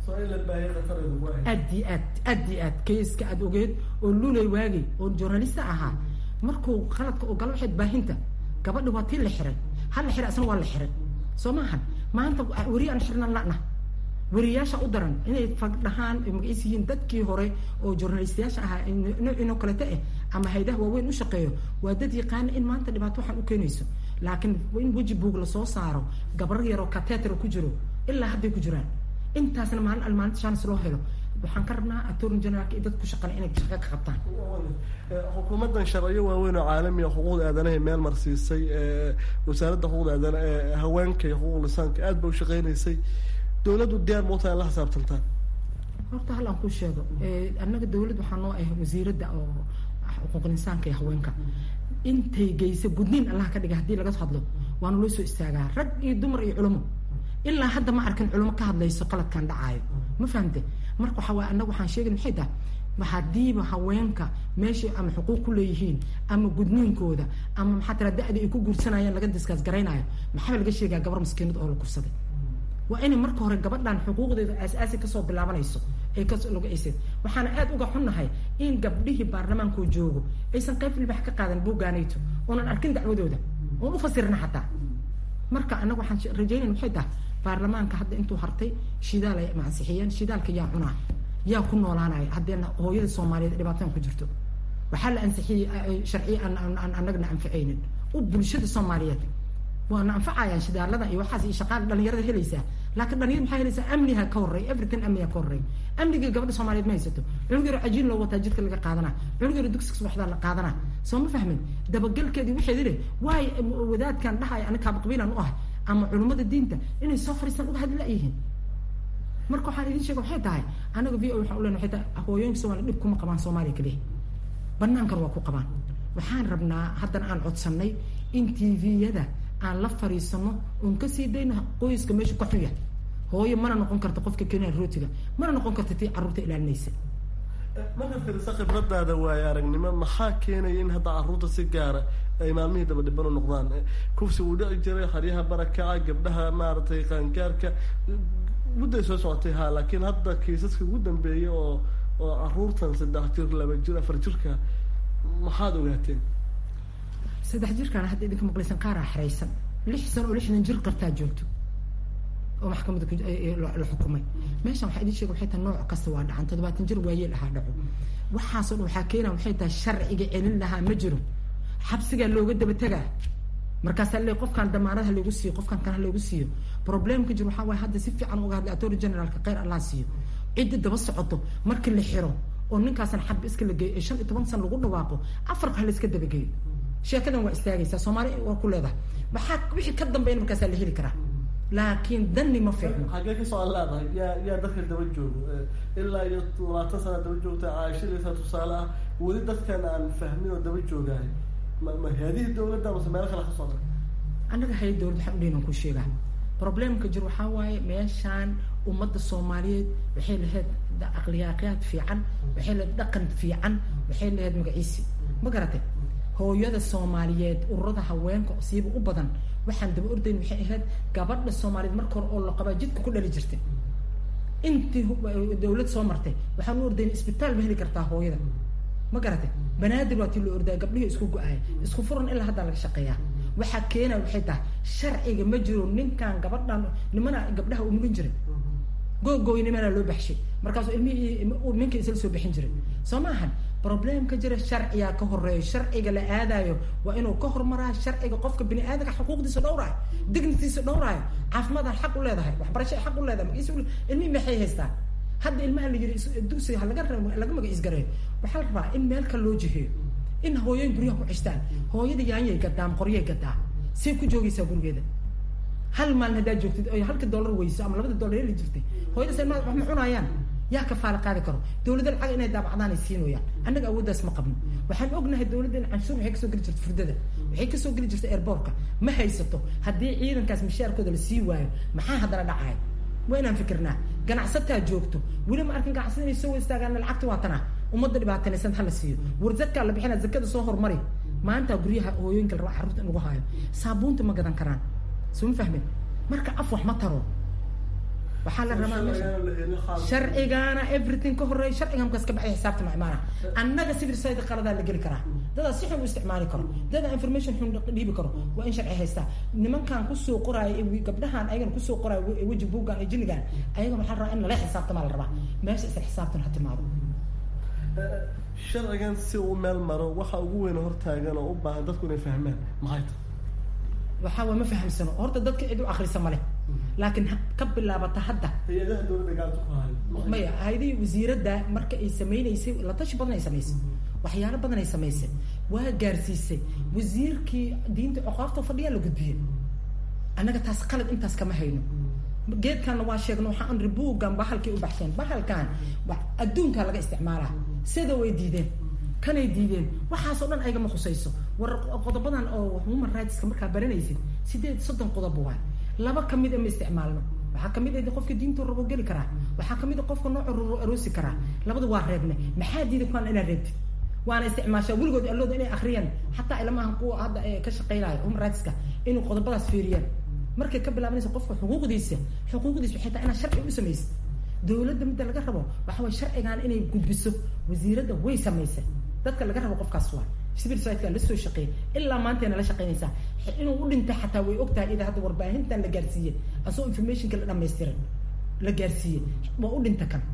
aad i aad aad i aad kayska aad ogeed oo lulay waagay oo journalista ahaa markuu qaladka oo gala waxayd baahinta gabadha waa tii la xiray hal la xiray asna waa la xiray soo maahan maanta weri aan xirnan la'na weriyaasha u daran inay fagdhahaan ay magaciis yihiin dadkii hore oo journalistayaasha ahaa noocinoo kaleta eh ama haydaha waaweyn u shaqeeyo waa dad yaqaana in maanta dhibaato waxaan u keenayso laakiin in weji buug lasoo saaro gabar yaroo kateter ku jiro ilaa hadday ku jiraan intaasna maalin almaalinta chance loo helo waxaan ka rabnaa attorney generalka iyo dadku shaqale inay shaqo ka qabtaan xukuumaddan sharciyo waaweyn oo caalamiga xuquuqda aadanahay meel marsiisay wasaaradda xuquuqda aadana haweenka iyo xuquuq lisaanka aad ba u shaqeynaysay dawladdu diyaar ma utahay la xisaabtantaan horta hal aan kuu sheego annaga dawladd waxaa noo ah wasiiradda oo xuquuqul insaanka iyo haweenka intay geysa gudniin allah ka dhiga haddii laga hadlo waana loo soo istaagaa rag iyo dumar iyo culamo ilaa hadda ma arkin culamo ka hadlayso qaladkan dhacaayo ma fahamte marka waxaa waay annaga waxaan sheegay maxay tahay hadiiba haweenka meeshay ama xuquuq ku leeyihiin ama gudniinkooda ama maxaa tira da-da ay ku guursanayaan laga diskaas garaynayo maxaa laga sheegaa gabar maskiinad oo la kursaday waa inay marka hore gabadhan xuquuqdeeda aas-aasi kasoo bilaabanayso ay kaslogaaysa waxaana aada uga xunnahay in gabdhihii baarlamaankoo joogo aysan qayb libax ka qaadan buuggaanayto oonan arkin dacwadooda oon ufasirna xataa marka annaga waxaan rajaynayna waxay tahay baarlamaanka hadda intuu hartay shidaal ay mansixiyeen shidaalka yaa cunaa yaa ku noolaanaya haddeena hooyada soomaaliyeed dhibaataan ku jirto waxaa la ansixiyey sharciye aan annagana anficaynin u bulshada soomaaliyeed waana anfacayaan shidaalada iyo waxaas iyo shaqaala dhalinyarada helaysaa laakiin dhalinyarada maxaa helaysaa amniha ka horrey everything amniha ka horrey amnigii gabadha soomaaliyeed ma haysato cunug yaro cajiin loo wataa jidka laga qaadanaa cunug yaro dugsiga subaxdaa la qaadanaa soo ma fahmin dabagelkeedii waxay idhi waay wadaadkan dhahaya ani kaaba qabiilan u ahay ama culummada diinta inay soo fariistaan uga hadli la-yihiin marka waxaan idin sheega waxay tahay anaga v o waxaan u lena waxay tahay hooyooyinka soomaliya dhib kuma qabaan soomaaliya kaliya banaankan waa ku qabaan waxaan rabnaa haddana aan codsannay in t v-yada aan la fariisano oon kasii dayno qoyska meeshu ka xuya hooyo mana noqon karta qofka keenaya rootiga mana noqon karta tii carruurta ilaalinaysa marka firisa khibradaada waaye aragnimo maxaa keenaya in hadda carruurta si gaara ay maalmihii daba dhiban u noqdaan kufsi uu dhici jiray haryaha barakaca gabdhaha maaragtay qaangaarka mudday soo socotay ha laakiin hadda kiisaska ugu dambeeyay oo oo carruurtan saddex jir laba jir afar jirka maxaad ogaateen saddex jirkaan hadda idinka maqlaysan qaaraa xeraysan lix sano oo lixdan jir qartaa joogto oo maxkamadda la xukumay meeshan waxaa idin sheega waxay tahay nooc kasta waa dhacan toddobaatan jir waayeel ahaa dhaco waxaasoo dhan waxaa keenaa waxay tahay sharciga celin lahaa ma jiro xabsigaa looga daba tegaa markaasaa le qofkaan damaanad ha lagu siiyo qofkaan kan ha lagu siiyo problemka jir waxaa waaya hadda si fiican uga hadlay attorney generalka kheyr allah siiyo cidda daba socoto markii la xiro oo ninkaasan xab iska la geeyo ee shan iyo toban san lagu dhawaaqo afarka ha la iska dabageeyo sheekadan waa istaagaysaa soomaali waa ku leedahay maxaa wixii ka dambeyn markaasaa la heli karaa laakiin dani ma fiicno xaggee kasoo aan leedahay yaa yaa dadka daba joogo ilaa iyo labaatan sana daba joogta caashadaysa tusaale ah weli dadkan aan fahmin oo daba joogahay ma ma hay-adihii dawladda mase meelo kale ka socda annaga hay dawlad waxaan udhaynan ku sheegaa problemka jir waxaa waaye meeshaan ummadda soomaaliyeed waxay lahayd aqliyaaqyaad fiican waxay lahayd dhaqan fiican waxay lahayd magaciisi ma garatay hooyada soomaaliyeed ururada haweenka siiba u badan waxaan daba ordayn waxay ahayd gabadha soomaaliyeed marka hore oo la qabaa jidka ku dhali jirtay intii dawlad soo martay waxaan u ordayn isbitaal ma heli kartaa hooyada ma garatay banaadir waa tii loo ordaya gabdhihii isku go-aya isku furan ilaa haddaa laga shaqeeyaa waxaa keena waxay tahay sharciga ma jiro ninkan gabadhan nimana gabdhaha u mugan jiray googooynimana loo baxshay markaasuu ilmihii minka isla soo bixin jiray soo maahan problemka jira sharciyaa ka horeeyo sharciga la aadayo waa inuu ka hormaraa sharciga qofka bini aadamka xuquuqdiisa dhowraayo dignitiisa dhowraayo caafimaadaan xaq u leedahay waxbarasha xaq u leedahay magiis ilmihii maxay haystaan hadda ilmaha la yiri dugsiga ha laga laga magaciisgareeyo waxaa la rabaa in meel kale loo jiheeyo in hooyooyin guryaha ku cishtaan hooyada yaanyay gadaa ama qoryay gadaa see ku joogaysaa gurigeeda hal maalin haddaad joogtid oy halka dollar weyso ama labada dollar heli jirtay hooyada se wax ma cunayaan yaa ka faala qaadi karo dawladda lacag inay daabacdaan ay siinooyaan annaga awooddaas ma qabno waxaan ognahay dawladda in canshuur waxay kasoo geli jirta furdada waxay kasoo geli jirta airboortka ma haysato haddii ciidankaas mishaarkooda la sii waayo maxaa haddana dhacaya waa inaan fikirnaa ganacsataa joogto weli ma arkin ganacsada inay soo istaagaan lacagta waa tana ummadda dhibaatanaysan hala siiyo war zadkaa la bixina zakada soo hormari maanta guryaha hooyooyinka la rabaa carruurta in lagu haayo saabuunta ma gadan karaan soo ma fahmin marka af wax ma taro waxaa la rabaa sharcigaana everything ka horeeya sharciga markaas ka baxay xisaabta ma imaana annaga civil society qaladaa la geli karaa dadaa si xun u isticmaali karo dadaa information xun dhiibi karo waa in sharci haystaa nimankan kusoo qoraayo gabdhahan ayagana kusoo qoraayo weji buuggan iyo jinnigan ayagana waxaa la rabaa in lala xisaabtamaa la rabaa meesha isla xisaabtan ha timaado sharcigan si uu meel maro waxa ugu weyn hortaagan oo u baahan dadku inay fahmaan maxay tahay waxaa waa ma fahamsano horta dadka cid u akrisa male laakiin ka bilaabata hadda hay-adaha dowladda gacanta ku hayo maya hay-adihii wasiiradda marka ay sameynaysay la tashi badan ay samaysay waxyaalo badan ay samaysay waa gaarsiisay wasiirkii diinta coqaafta fadhiyaa la gudbiyey annaga taas qalad intaas kama hayno geedkanna waa sheegno waxaan ribuugan bahalkii u baxsheen bahalkan adduunkaa laga isticmaalaa sida way diideen kanay diideen waxaasoo dhan aygama khusayso war qodobadan oo human rightska markaa baranaysid sideed soddon qodob waay laba kamid a ma isticmaalno waxaa kamid a qofka diintu rabo geli karaa waxaa kamid a qofka nooca rabo aroosi karaa labada waa reebne maxaa diida kuwaan inaad reebtid waana isticmaashaa weligood allooda inay akriyaan xataa ilmahan kuwa hadda ka shaqeynayo human rightska inuu qodobadaas fiiriyaan markay ka bilaabanaysa qofka xuquuqdiisa xuquuqdiisa waxay tahay inaad sharci u samaysid dawladda midda laga rabo waxa way sharcigan inay gudbiso wasiiradda way samaysay dadka laga rabo qofkaas waa civil society la soo shaqeeyay ilaa maantayna la shaqeynaysaa inuu u dhintay xataa way ogtahay ida hadda warbaahintan la gaarsiiyey asoo informationka la dhamaystiray la gaarsiiyey waa u dhinta kan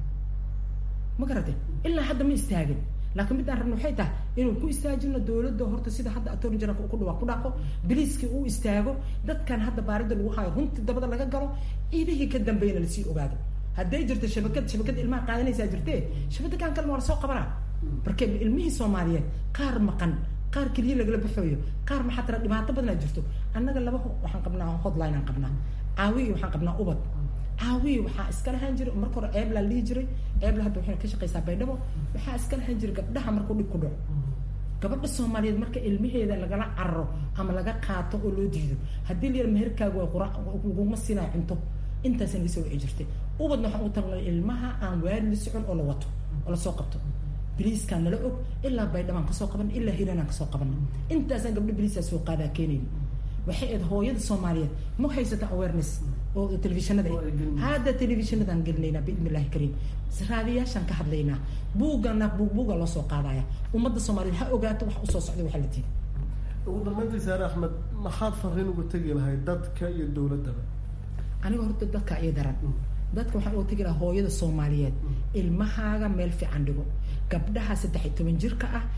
ma garate ilaa hadda ma istaagin laakiin midaan rabna waxay tahay inuu ku istaajino dawladda horta sida hadda attorney generalka ku dhawaa ku dhaaqo biliiskii uu istaago dadkan hadda baarida lagu hayo runtii dabada laga galo ciidihii ka dambeeyana lasii ogaado hadday jirto shabakad shabakad ilmaha qaadanaysaa jirtee shabakadan kalena waa lasoo qabanaa marka ilmihii soomaaliyeed qaar maqan qaar keliya lagala baxooyo qaar maxaa tira dhibaato badanaa jirto annaga laba waxaan qabnaa hotline aan qabnaa caawiyi waxaan qabnaa ubad caawiyi waxaa iska lahaan jiray marka hore ceebla la dhihi jiray ceebla hadda waxay ka shaqeysaa baydhabo waxaa iska lahaan jiray gabdhaha markuu dhib ku dhaco gabadha soomaaliyeed marka ilmaheeda lagala cararo ama laga qaato oo loo diido haddii la yara meherkaagu waa qura laguma siinaa cunto intaasna laga soo wici jirtay ubadna waxaan u tagnay ilmaha aan waali la socon oo la wato oo lasoo qabto biliiskaan nala og ilaa baydhabaan kasoo qaban ilaa hiranaan kasoo qaban intaasaan gabdho biliisaa soo qaadaa keenayn waxay ayd hooyada soomaaliyeed ma haysata awareness oo telefishinada hadda telefishinadaan gelinaynaa biidni illahi kariim raadiyaashaan ka hadlaynaa buugana buug buuga loo soo qaadaya ummadda soomaaliyeed ha ogaato wax usoo socday waxa la diiday ugu dambeyntii saare axmed maxaad fariin uga tegi lahay dadka iyo dowladdaba aniga horta dadka iyo daran dadka waxaan uga tegi lahaa hooyada soomaaliyeed ilmahaaga meel fiican dhigo gabdhaha saddex iyo toban jirka ah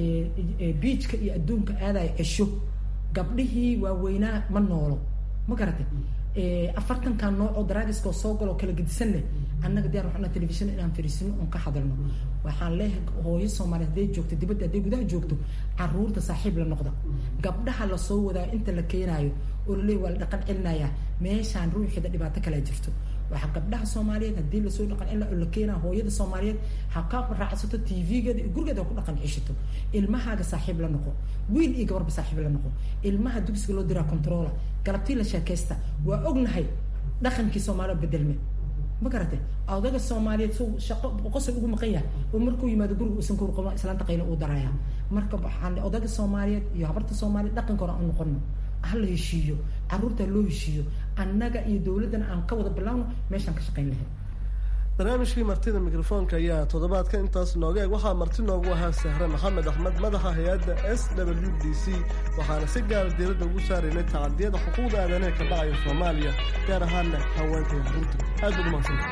ee biijka iyo adduunka aadaya cesho gabdhihii waaweynaa ma noolo ma garatay afartankan nooc oo daraagiska oo soo galo kala gedisanne annaga diyar waxaan telefishin inaan fariisino oon ka hadalno waxaan leeyahay hooyo soomaaliyeed hadday joogto dibadda hadday gudaha joogto caruurta saaxiib la noqda gabdhaha lasoo wadaayo inta la keenaayo oo laleeyahy waa la dhaqan celinayaa meeshaan ruuxeeda dhibaato kalea jirto waxaa gabdhaha soomaaliyeed haddii lasoo dhaqan celina oo la keenaa hooyada soomaaliyeed ha ka raacsato tv-geeda iyo gurigeeda ha ku dhaqan ceshato ilmahaaga saaxiib la noqo wiil iyo gabarba saaxiib la noqo ilmaha dugsiga loo diraa controla galabtii la sheekaysta waa ognahay dhaqankii soomaaliya bedelme ma garatay odaga soomaaliyeed su shaqo qosol ugu maqan yahay oo markuu yimaado guriga uusan kuur qaban islaanta qayla uu daraya marka waxaan odayga soomaaliyeed iyo habarta soomaaliyeed dhaqanka hore aan noqono hala heshiiyo caruurta loo heshiiyo annaga iyo dowladdana aan ka wada bilaawno meeshaan ka shaqayn lahayd barnaamijkii martida mikrofoonka ayaa toddobaadka intaas nooga eeg waxaa marti noogu ahaa sahre maxamed axmed madaxa hay-adda s w d c waxaana si gaara diiradda ugu saaraynay tacadiyada xuquuqda aadanaha ka dhacaya soomaaliya gaar ahaana haweenka iyo caruurta aad baad umahadsanta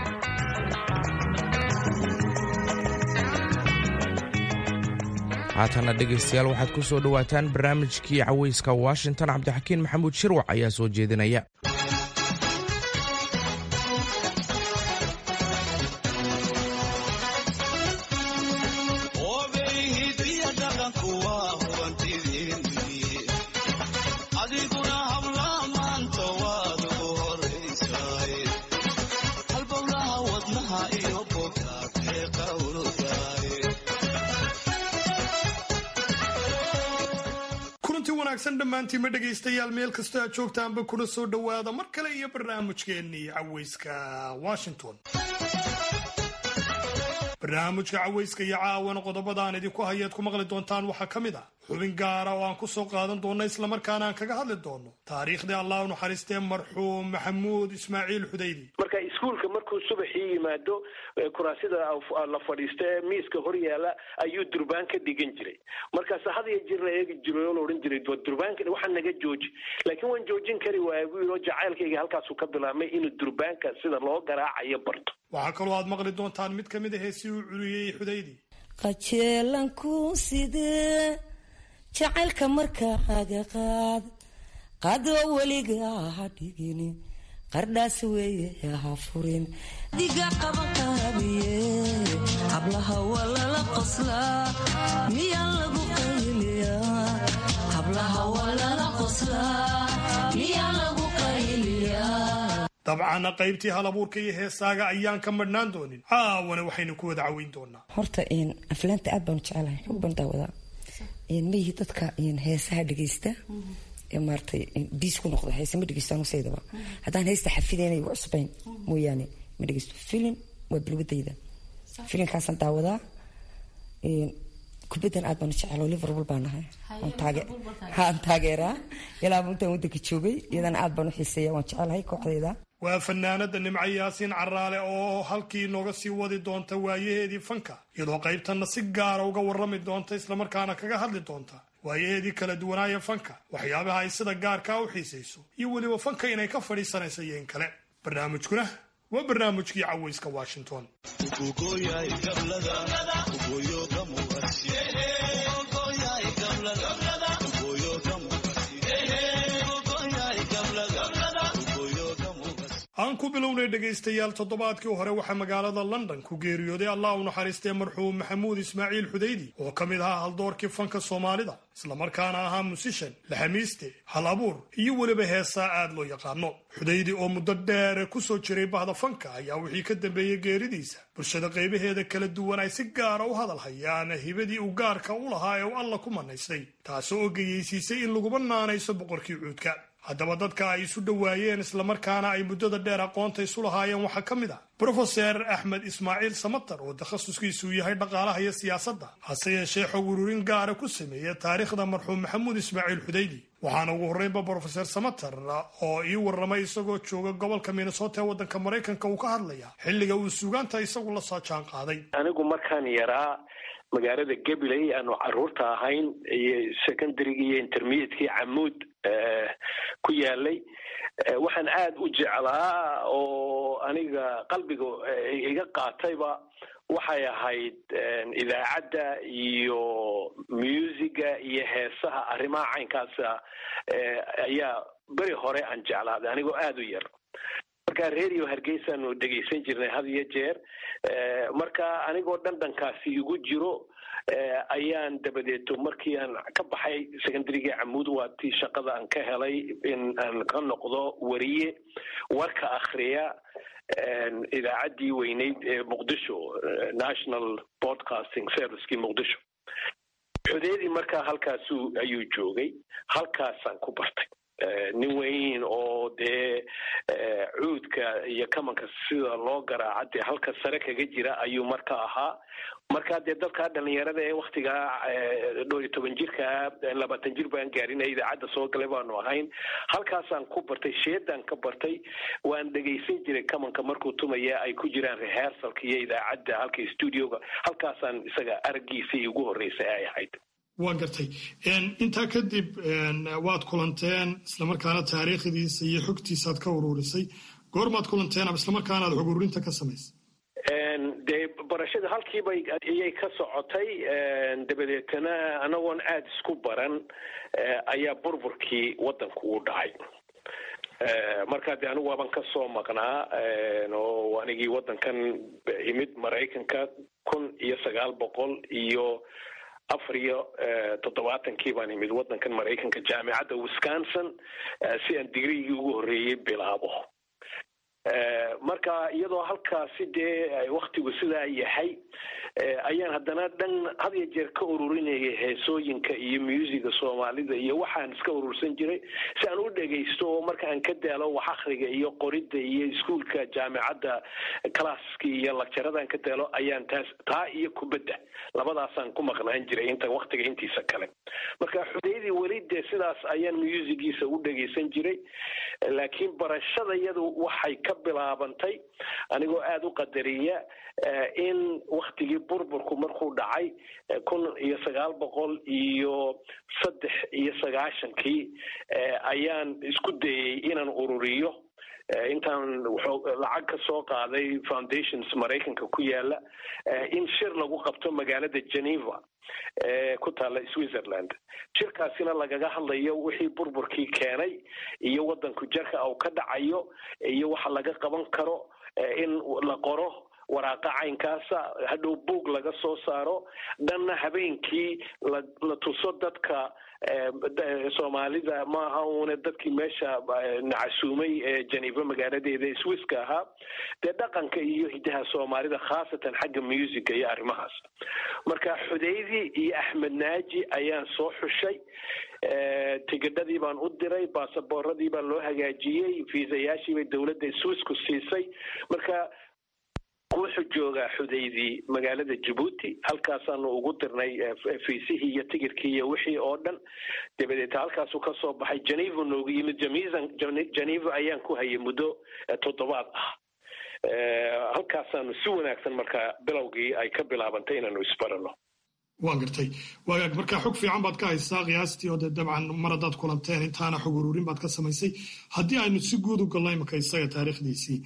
haatana dhegaystayaal waxaad ku soo dhowaataan barnaamijkii cawayska washington cabdixakiin maxamuud shirwac ayaa soo jeedinaya dhammaantiima dhegaystayaal meel kastoo aad joogtaanba kuna soo dhowaada mar kale iyo barnaamijkeennii cawayska washington barnaamijka cawayska iyo caawana qodobada aan idinku hayaad ku maqli doontaan waxaa ka mid ah xubin gaara oo aan ku soo qaadan doonno islamarkaana aan kaga hadli doonno taariikhdii allah u naxariistee marxuum maxamuud ismaaciil xudaydi marka iskuulka markuu subaxii yimaado kuraasida la fadhiista ee miiska hor yaala ayuu durbaan ka dhigan jiray markaas had iyo jir la eegi jiray oo la odhan jiray durbaanka waxaa naga jooji laakiin waan joojin kari waaya buu yidhi oo jacaylkayga halkaasuu ka bilaabmay inuu durbaanka sida loo garaacayo barto waxaa kaloo aad maqli doontaan mid ka mid a heesii uu curiyey xudaydi qajeelanku sidee jacaylka markaaga qaad qaadoo weliga ha dhigin qardhaas weeye ha furin diga qaban qaabiye hablaha waa lala qoslaa miyaa lagu qayliyaa hablaha waa lala qoslaa miyaa lagu qayliyaa dabcanna qaybtii hal abuurka iyo heesaaga ayaan ka madhnaan doonin caawana waxaynu ku wada caweyn doonaa horta aflaanta aad baanu jecelahay xog baan daawadaa mayihi dadka heesaha dhegaysta maaratay biis ku noqda heese ma dhegeysto anu saydaba haddaan heesta xafidaynay u cusbayn mooyaane ma dhegeysto filin waa bilwadayda filinkaasaan daawadaa kubaddan aad baanu jecelo liverpool baa nahay aan taageeraa ilaa intaan waddanka joogay iyadana aad baan u xiiseeya waan jecelahay kooxdayda waa fanaanada nimco yaasiin caraale oo halkii nooga sii wadi doonta waayaheedii fanka iyadoo qaybtanna si gaara uga warrami doonta islamarkaana kaga hadli doonta waayaheedii kala duwanaaya fanka waxyaabaha ay sida gaarkaa u xiisayso iyo weliba fanka inay ka fadhiisanayso iyo in kale barnaamijkuna waa barnaamijkii cawayska washington aan ku bilownay dhegaystayaal toddobaadkii hore waxaa magaalada london ku geeriyooday allah u naxariistee marxuum maxamuud ismaaciil xudaydi oo ka mid ahaa haldoorkii fanka soomaalida islamarkaana ahaa musishan laxamiiste hal abuur iyo weliba heesaa aad loo yaqaano xudaydi oo muddo dheer ku soo jiray bahda fanka ayaa wixii ka dambeeyey geeridiisa bulshada qaybaheeda kala duwan ay si gaara u hadal hayaan hibadii uu gaarka u lahaa ee uu alla ku manaystay taasoo oo geyeysiisay in laguba naanayso boqorkii cuudka haddaba dadka ay isu dhowaayeen islamarkaana ay muddada dheer aqoonta isu lahaayeen waxaa ka mid ah brofeser axmed ismaaciil samatar oo takhasuskiisuu yahay dhaqaalaha iyo siyaasadda hase yeeshee xog ururin gaara ku sameeya taariikhda marxuum maxamuud ismaaciil xudaydi waxaana ugu horreynba brofeser samatar oo ii warramay isagoo jooga gobolka minnesota ee waddanka maraykanka uu ka hadlaya xilliga uu suugaanta isagu la soo jaan qaaday anigu markaan yaraa magaalada gabiley aanu caruurta ahayn iyo secondarygii iyo intermediatekii camuud ku yaalay waxaan aada u jeclaa oo aniga qalbiga iga qaatayba waxay ahayd idaacadda iyo musiga iyo heesaha arrimaha caynkaasa ayaa beri hore aan jeclaaday anigoo aada u yar marka radio hargeysaanu dhegaysan jirnay had iyo jeer marka anigoo dhandhankaasi igu jiro ayaan dabadeeto markii aan ka baxay secondarygii camuud waa tii shaqada aan ka helay in aan ka noqdo wariye warka akhriya idaacaddii weyneyd ee muqdisho national broadcasting servicekii muqdisho xudeedii markaa halkaasu ayuu joogay halkaasaan ku bartay nin weyn oo dee cuudka iyo kamanka sida loo garaaca dee halka sare kaga jira ayuu marka ahaa marka dee dadka dhalinyarada ee waktigaa dhowr iyo toban jirka labaatan jir baan gaarinay idaacadda soo galay baanu ahayn halkaasaan ku bartay sheedaan ka bartay waan dhegaysan jiray kamanka markuu tumaya ay ku jiraan rehearsalka iyo idaacadda halka studioga halkaasaan isaga araggiisii ugu horreysay ay ahayd waa gartay intaa kadib waad kulanteen islamarkaana taariikhdiisa iyo xogtiisaad ka ururisay goormaad kulanteen ama islamarkaana aad xog ururinta ka samaysay dee barashada halkiibay ayay ka socotay dabadeetana anagoon aada isku baran ayaa burburkii waddanku u dhacay markaa dee anigu waaban ka soo maqnaa oo anigii waddankan imid maraykanka kun iyo sagaal boqol iyo afar iyo toddobaatankii baan imid waddankan maraykanka jaamicadda wisconsin si aan digrigii ugu horreeyey bilaabo marka iyadoo halkaasi dee waktigu sidaa yahay ayaan haddana dhan had iyo jeer ka ururinayay heesooyinka iyo muusiga soomaalida iyo waxaan iska urursan jiray si aan u dhegaysto oo marka aan ka daalo wax akhriga iyo qoridda iyo iskuolka jaamicadda classki iyo lagjaradaan ka daalo ayaan taas taa iyo kubadda labadaasaan ku maqnaan jiray inta waktiga intiisa kale marka xudeydii weli dee sidaas ayaan muusigiisa u dhegaysan jiray laakiin barashada iyadu waxay ka bilaabantay anigoo aada u qadariya in waktigii burburku markuu dhacay kun iyo sagaal boqol iyo saddex iyo sagaashankii ayaan isku dayey inaan ururiyo intaan lacag ka soo qaaday foundations maraykanka ku yaala in shir lagu qabto magaalada geneva ku taalla switzerland shirkaasina lagaga hadlayo wixii burburkii keenay iyo waddanku jarka uu ka dhacayo iyo waxa laga qaban karo in la qoro waraaqa caynkaasa hadhow buog laga soo saaro dhanna habeenkii la tuso dadka soomaalida maaha uune dadkii meesha nacasuumay ee geneva magaaladeeda swisska ahaa dee dhaqanka iyo hidaha soomaalida khaasatan xagga musica iyo arrimahaas marka xudeydii iyo axmed naaji ayaan soo xushay tigidhadii baan u diray baasaboorradii baa loo hagaajiyey fiisayaashiibay dowladda swissku siisay marka wuxuu joogaa xudeydii magaalada jabuuti halkaasaanu ugu dirnay fiisihii iyo tigirkii iyo wixii oo dhan dabadeeta halkaasuu ka soo baxay geneva noogu yimid geneva ayaan ku hayay muddo toddobaad ah halkaasaanu si wanaagsan markaa bilowgii ay ka bilaabantay inaanu isbarano waan gartay waagaag markaa xog fiican baad ka haysaa qiyaastii oo dee dabcan mar haddaad kulanteen intaana xog ururin baad ka samaysay haddii aynu si guud u galno imaka isaga taariikhdiisii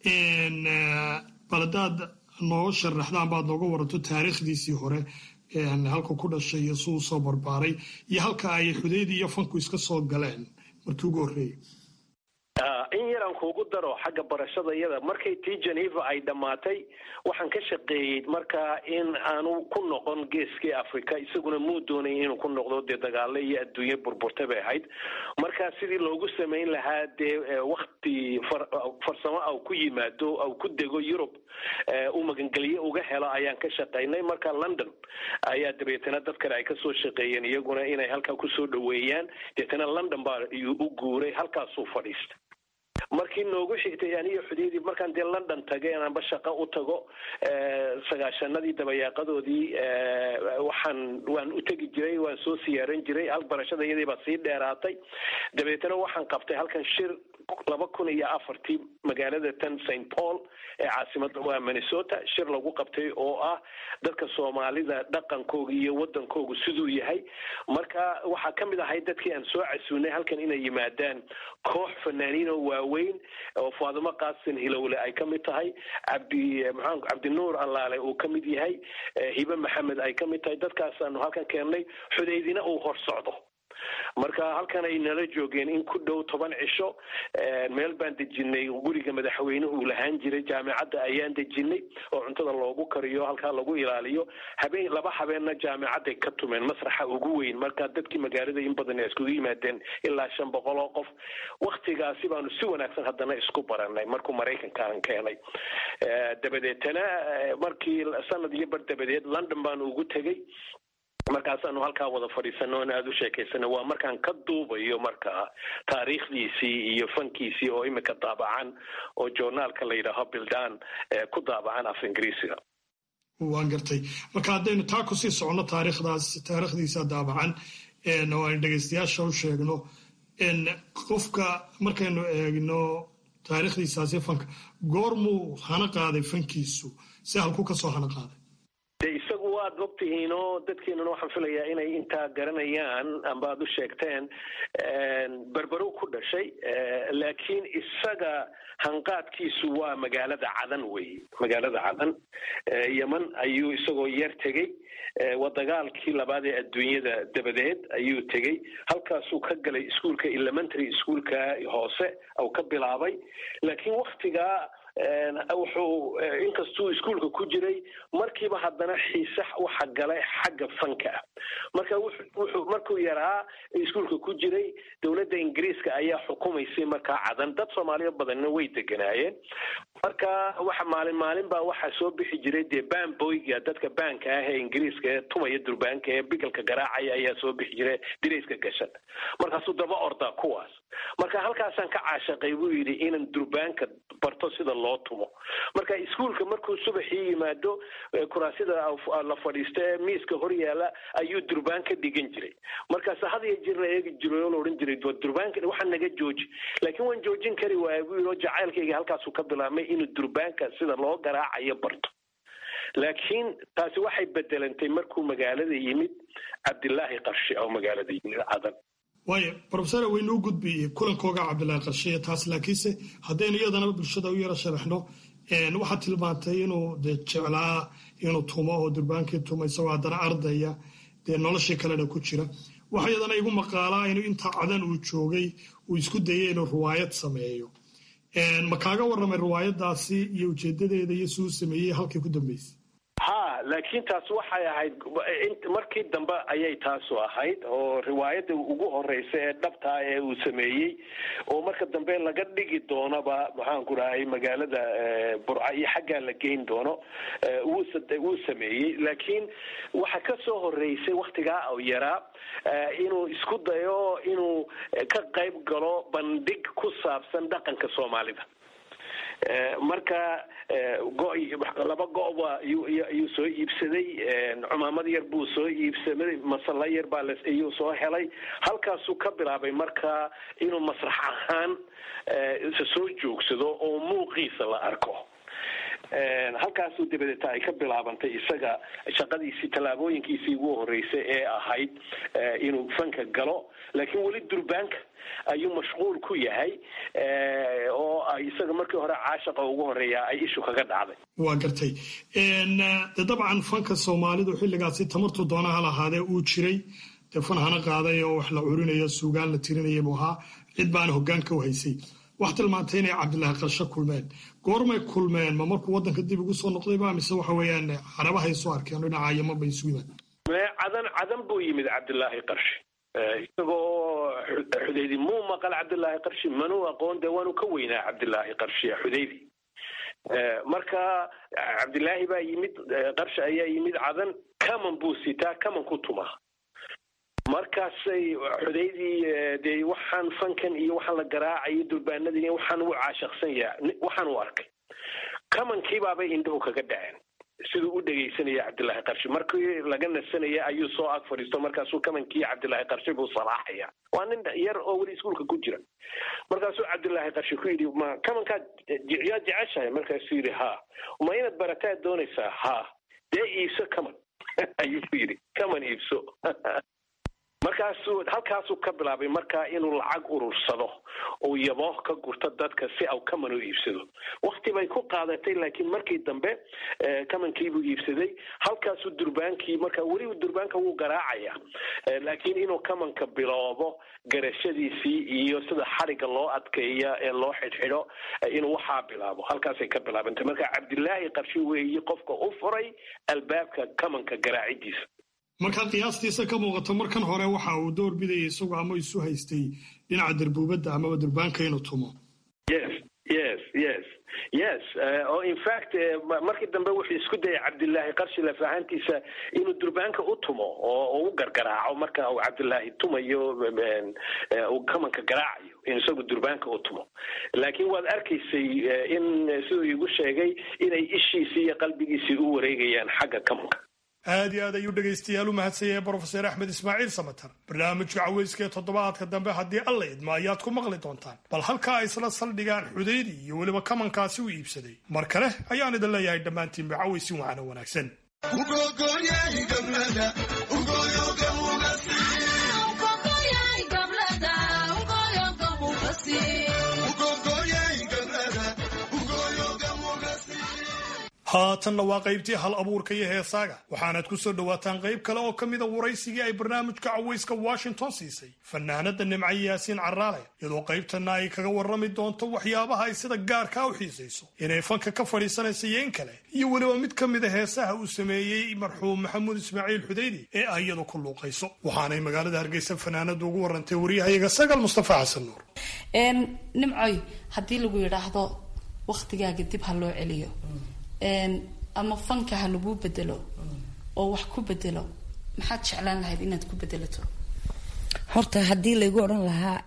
bal haddaad noo sharaxdaan baad nooga waranto taariikhdiisii hore halka ku dhashay iyo si uu soo barbaaray iyo halka ay xudeydii iyo fanku iska soo galeen markii ugu horreeyey in yaraan kuugu daro xagga barashada iyada markay tii geneva ay dhammaatay waxaan ka shaqeeyey markaa in aanu ku noqon geeskii africa isaguna muu doonay inuu ku noqdo dee dagaalo iyo adduunye burburta bay ahayd markaa sidii loogu samayn lahaa dee wakti farsamo aw ku yimaado aw ku dego yurub u magangelye uga helo ayaan ka shaqaynay marka london ayaa dabeetana dad kale ay kasoo shaqeeyeen iyaguna inay halkaa kusoo dhaweeyaan deetana london baa u guuray halkaasuu fadhiista markii noogu xigtay aniyo xudeydii markaan dee london tagay anba shaqo u tago sagaashanadii dabayaaqadoodii waxaan waan u tegi jiray waan soo siyaaran jiray hal barashada iyadii baa sii dheeraatay dabeetana waxaan qabtay halkan shir laba kun iyo afartii magaalada tan st paul ee caasimada waa minnesota shir lagu qabtay oo ah dadka soomaalida dhaqankooga iyo wadankoogu siduu yahay marka waxaa ka mid ahay dadkii aan soo casuunay halkan inay yimaadaan koox fanaaniin oo waaweyn oo faadimo qaasin hilowle ay ka mid tahay cabdi maxaa cabdinuur allaale uu ka mid yahay hibe maxamed ay ka mid tahay dadkaasaanu halkan keennay xudeydina uu hor socdo marka halkan ay nala joogeen in ku dhow toban cisho meel baan dejinay guriga madaxweynuhu lahaan jiray jaamicadda ayaan dejinay oo cuntada loogu kariyo halkaa lagu ilaaliyo habeen laba habeenna jaamicadday ka tumeen masraxa ugu weyn marka dadkii magaalada in badan ay iskugu yimaadeen ilaa shan boqol oo qof waktigaasi baanu si wanaagsan haddana isku baranay markuu maraykankaan keenay dabadeetana markii sanad iyo bar dabadeed london baanu ugu tegey markaasaanu halkaa wada fadhiisano on aada u sheekaysano waa markaan ka duubayo markaa taariikhdiisii iyo fankiisii oo imika daabacan oo journaalka la yidhaaho bildan ku daabacan af ingiriisiga waan gartay marka haddaynu taa kusii soconno taariikhdaas taariikhdiisa daabacan oo aynu dhegaystayaasha u sheegno qofka markaynu eegno taariikhdiisaasi fanka goormuu hana qaaday fankiisu si halku kasoo hana qaaday de isagu waad ogtihiin oo dadkeenuna waxaan filayaa inay intaa garanayaan amba aad u sheegteen berberow ku dhashay laakiin isaga hanqaadkiisu waa magaalada cadan weeye magaalada cadan yeman ayuu isagoo yar tegey waa dagaalkii labaad ee adduunyada dabadeed ayuu tegey halkaasuu ka galay iskuolka elementary schoolka hoose ou ka bilaabay laakiin waktigaa wuxuu inkastuu iskuolka ku jiray markiiba haddana xiise waxa galay xagga fanka ah marka wuxuu markuu yaraa iskuolka ku jiray dowladda ingiriiska ayaa xukumaysay markaa cadan dad soomaaliya badanna way deganaayeen marka waxa maalin maalin baa waxaa soo bixi jiray dee banboyga dadka baanka ah ee ingiriiska ee tumaya durbaanka ee bigalka garaacaya ayaa soo bixi jiray dirayska gashan markaasuu daba ordaa kuwaas marka halkaasaan ka caashaqay buu yidhi inaan durbaanka barto sida loo tumo marka iskuolka markuu subaxii yimaado kuraasida la fadhiisto ee miiska hor yaala ayuu durbaan ka dhigan jiray markaas had iyo jir la eegi jiray oo la odhan jiray durbaanka waxaa naga jooji laakiin waan joojin kari waaya buu yidhi oo jacaylkayga halkaasuu ka bilaabmay inuu durbaanka sida loo garaacayo barto laakiin taasi waxay bedelantay markuu magaalada yimid cabdilaahi qarshe oo magaalada yimid cadan waayo rofesor waynuu gudbi kulankooga cabdilaahi qarshiye taas laakiinse haddaynu iyadana bulshada u yaro sharaxno waxaad tilmaantay inuu de jeclaa inuu tumo oo durbaankii tumo isagoo haddana ardaya dee noloshii kalena ku jira waxa iyadana igu maqaalaa inuu intaa cadan uu joogay uu isku dayay inuu riwaayad sameeyo ma kaaga warramay riwaayadaasi iyo ujeedadeeda iyo si uu sameeyey halkii ku dambeysay ha laakiin taas waxay ahayd markii dambe ayay taasu ahayd oo riwaayadda ugu horeysa ee dhabtaa ee uu sameeyey oo marka dambe laga dhigi doonaba maxaanku dhahay magaalada burca iyo xaggaa la geyn doono wuu sameeyey laakiin waxa ka soo horeysay waktigaa oo yaraa inuu isku dayo inuu ka qayb galo bandhig ku saabsan dhaqanka soomaalida marka go laba go-ba ayuu soo iibsaday cumaamad yar buu soo iibsaday masalla yar baa ayuu soo helay halkaasuu ka bilaabay marka inuu masrax ahaan soo joogsado oo muuqiisa la arko halkaasuu dabadeeta ay ka bilaabantay isaga shaqadiisii tallaabooyinkiisii ugu horeysay ee ahayd inuu fanka galo laakiin weli durbaanka ayuu mashquul ku yahay oo ay isaga markii hore caashaqa ugu horeeya ay ishu kaga dhacday waa gartay de dabcan fanka soomaalidu xilligaasi tamartuu doonaha lahaadee uu jiray dee fan hana qaaday oo wax la curinayo suugaan la tirinaya buu ahaa cid baana hogaanka u haysay wax tilmaantay inay cabdilaahi qarsho kulmeen goormay kulmeen ma markuu waddanka dib ugu soo noqdayba mise waxa weeyaan carabahay soo arkeen dhinaca yaman bay isu yimaad cadan cadan buu yimid cabdilaahi qarshi isagoo xudaydi muu maqal cabdilaahi qarshi manuu aqoon dee waanu ka weynaa cabdilaahi qarshi xudaydi marka cabdilaahi baa yimid qarshi ayaa yimid cadan kaman buu sitaa kaman ku tumaa markaasay xudaydii dee waxaan fankan iyo waxaan la garaacayo durbaanadii waxaan u caashaqsan yaha waxaan u arkay kamankiibaabay indhahu kaga dhaceen siduu u dhegaysanaya cabdilaahi qarshi markii laga nasanaya ayuu soo ag fadhiisto markaasuu kamankii cabdilaahi qarshi buu salaaxaya waa nin yar oo weli iskuolka ku jira markaasuu cabdilaahi qarshi ku yidhi ma kamankaad yaa jeceshahay markaasuu yidhi ha ma inaad barataad doonaysaa ha dee iibso kaman ayuu ku yidhi kaman iibso markaasuu halkaasuu ka bilaabay markaa inuu lacag urursado uu yabo ka gurto dadka si au kaman u iibsado wakti bay ku qaadatay laakiin markii dambe kamankiibuu iibsaday halkaasuu durbaankii marka weli durbaanka wuu garaacaya laakiin inuu kamanka biloobo garashadiisii iyo sida xariga loo adkeeya ee loo xidhxidho inuu waxaa bilaabo halkaasay ka bilaabantay marka cabdilaahi qarshi weeyi qofka u furay albaabka kamanka garaacidiisa markaa qiyaastiisa ka muuqato markan hore waxa uu door bidayay isagu ama isu haystay dhinaca darbuubadda amaba durbaanka inuu tumo yes yes yes yes oo in fact markii dambe wuxuu isku dayay cabdilaahi qarshi laf ahaantiisa inuu durbaanka u tumo oo u gargaraaco marka uu cabdilaahi tumayo uu kamanka garaacayo in isagu durbaanka u tumo laakiin waad arkaysay in siduu iigu sheegay inay ishiisii iyo qalbigiisii u wareegayaan xagga kamanka aad iyo aad ayuu dhegaystayaal u mahadsanyahay brofeser axmed ismaaciil samatar barnaamijka caweyska ee toddobaadka dambe haddii alla idmo ayaad ku maqli doontaan bal halkaa isla saldhigaan xudaydi iyo weliba kamankaasi u iibsaday mar kale ayaan idin leeyahay dhammaantiinba caweysin waxaana wanaagsan haatanna waa qaybtii hal abuurka iyo heesaaga waxaanaad ku soo dhowaataan qayb kale oo ka mida waraysigii ay barnaamijka cawayska washington siisay fanaanada nimco yaasiin caraale iyadoo qaybtanna ay kaga warrami doonto waxyaabaha ay sida gaarkaa u xiisayso inay fanka ka fadhiisanaysa iyo in kale iyo weliba mid ka mida heesaha uu sameeyey marxuum maxamuud ismaaciil xudaydi ee ay iyadu ku luuqayso waxaanay magaalada hargeysa fanaanadu ugu warantay waryahayaga sagal mustafa xasan nuur nimcoy haddii lagu yidhaahdo wakhtigaaga dib ha loo celiyo ama fanka ha laguu bedelo oo wax ku bedelo maxaad jeclaan lahayd inaad ku bedelato horta haddii laygu odhan lahaa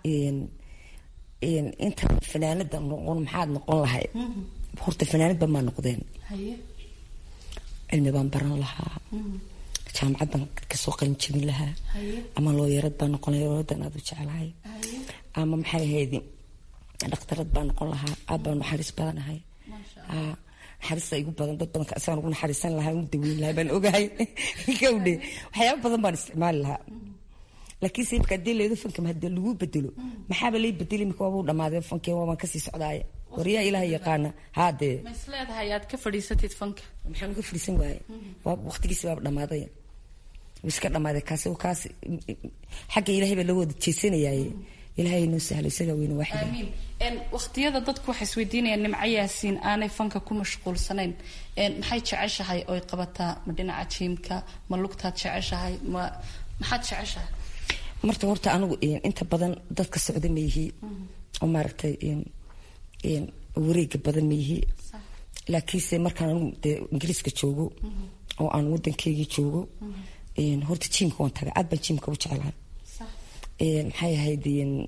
inta fanaanada noqon maxaad noqon lahayd horta fanaanadba maa noqdeen cilmi baan baran lahaa jaamacad baan kasoo qalin jabin lahaa ama looyarad baan noqon lahaa looyadan aad u jeclahay ama maxay ahayd dhakhtarad baan noqon lahaa aad baan naxariis badanahay naxariista igu badan dad badan asaan ugu naxariisan lahaa ugu daweyn lahaa baan ogahay gawdhe waxyaaba badan baan isticmaali lahaa laakiin se marka hadii leedo fanka hadii lagu bedelo maxaaba lay bedeli imika waabuu dhamaaday fankeen waabaan kasii socdaaya waryaa ilaah yaqaana haadee ma is leedahay aad ka fadhiisatid fanka maxaan uga fadhiisan waaye waa waqtigiisi baaba dhamaaday iska dhamaaday kaasi kaas xagga ilaahay baa loo wada jeesanayaaye ilaahay noo sahlo isagaa weyne waaxida aamiin waqtiyada dadku waxay isweydiinayaan nimco yaasiin aanay fanka ku mashquulsanayn maxay jeceshahay oy qabataa ma dhinaca jiimka ma lugtaad jeceshahay ma maxaad jeceshahay marta horta anigu inta badan dadka socda ma yihi oo maaragtay wareega badan ma yihi laakiinse markaan anigu dee ingiriiska joogo oo aan wadankeygii joogo horta jiimka waan taga aad baan jiimka u jecelahay maxay ahayd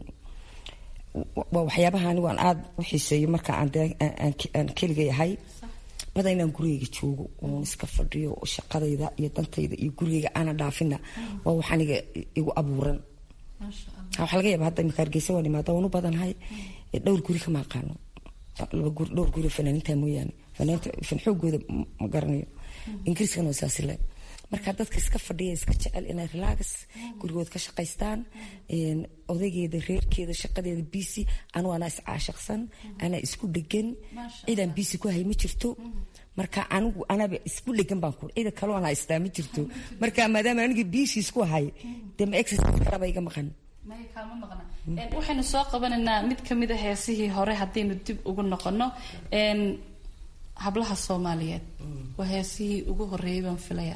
waa waxyaabaha anigu aan aada u xiiseeyo marka aan keligay ahay bada inaan gurigeyga joogo oon iska fadhiyo shaqadayda iyo dantayda iyo gurigeyga aana dhaafina waa wax aniga igu abuuran waxaa laga yaaba hadda imika hargeysa waan imaada waan u badanahay dhowr guri kama aqaano laba guri dhowr guri fanaaninta mooyaane fanaaniinta fan xoogooda ma garanayo ingiriiskana waa saasi le marka dadka iska fadhiya iska jecel inay relax gurigood ka shaqaystaan odaygeeda reerkeeda shaqadeeda bisi anu anaa iscaashaqsan anaa isku dhegan cidaan bisi ku hay ma jirto marka anigu anaba isku dhegan baan ku cida kaloo anaa istaa ma jirto marka maadaama aniga bisi isku hay dee ma exercise karaba iga maqan maya kaama maqna waxaynu soo qabanaynaa mid kamid a heesihii hore haddaynu dib ugu noqono hablaha soomaaliyeed waa heesihii ugu horeeyay baan filayaa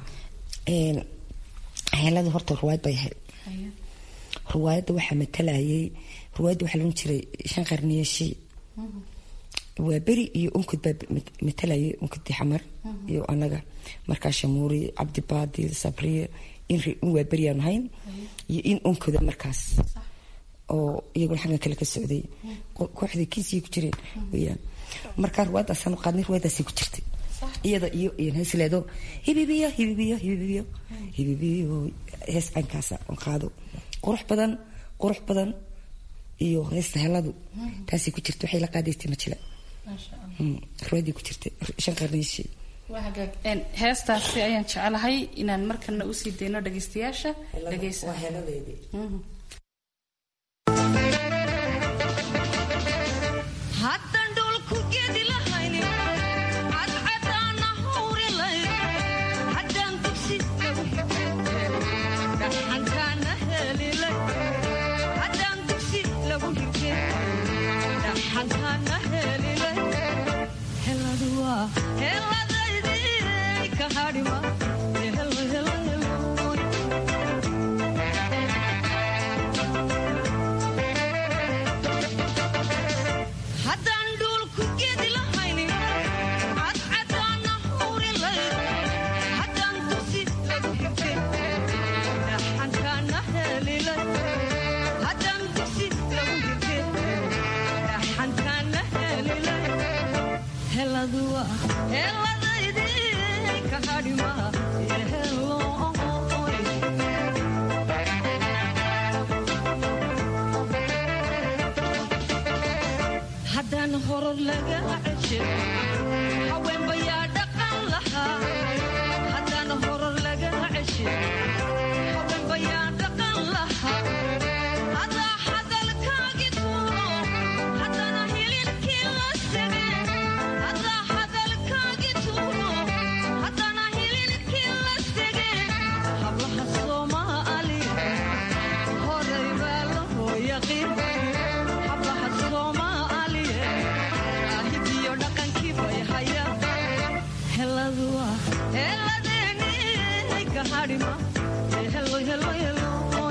heelada horta ruwaayad bay ahayd ruwaayadda waxaa matalayay ruwaayadda waxaa loon jiray shan qarniyashi waa beri iyo unkod baa matalayay unkodi xamar iyo anaga markaa shamuuri cabdibaadi sabriye in waa beriyaanu hayn iyo in unkoda markaas oo iyaguna xaggan kale ka socday kooxdii kiisii ku jireen weyaan markaa ruwaayaddaasaan qaadnay ruwaayaddaasay ku jirtay iyada iyo heesleedo hibibiyo hibibiyo hibibiyo hibibiyo hees caynkaasa on qaado qurux badan qurux badan iyo heesta heladu taasay ku jirta waxay la qaadaystay majila ruwaadii ku jirtay shan qarniishii waa hagaag heestaasi ayaan jecelahay inaan markana usii dayno dhageystayaasha dhageysa haddaan haddaan horor laga ceshe haweenbayaa dhaqan lahaa haddaan horor laga ceshe haweenbayaa dhaqan lahaa adaa hadalkaagi tuuro haddana hilibkii la sege adaa hadalkaagi tuuro haddana hilibkii la sege hablaha soomaali horay baa la hooyaqin hablaha soomaaliye ahigiyo dhaqankii bay hayaan heladuwa heladeeni ka hadhima helo helo helo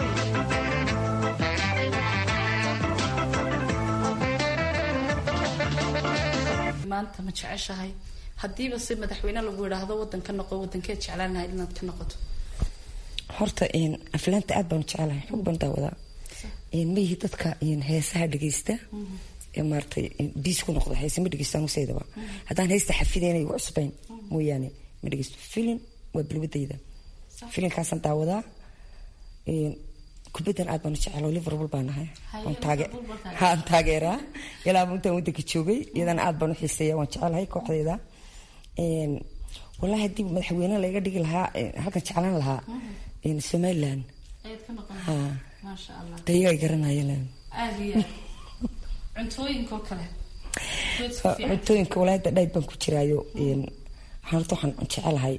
maanta ma jeceshahay haddiiba si madaxweyne lagu yidhaahdo wadan ka noqo wadankeed jeclaan lahayd inaad ka noqoto horta aflaanta aad baan jecelahay xog baan daawadaa mayihi dadka heesaha dhegeysta ee maaratay biis ku noqda heese ma dhegeystaan usaydaba haddaan heesta xafideynayo waa cusbayn mooyaane ma dhegeysto filin waa bilwadayda filinkaasaan daawadaa kubaddan aad baan u jecelo liverpool baan ahay aan taageeraa ilaaba intaan wadanka joogay iyadana aad baan u xiiseeya waan jecelahay kooxdeeda wallaahi haddii madaxweyne laga dhigi lahaa halkan jeclaan lahaa somaliland ha dayaga garanayaan cuntooyinkoo kale cuntooyinka walaada dhayb baan ku jiraayo waxaan horta waxaan jecelahay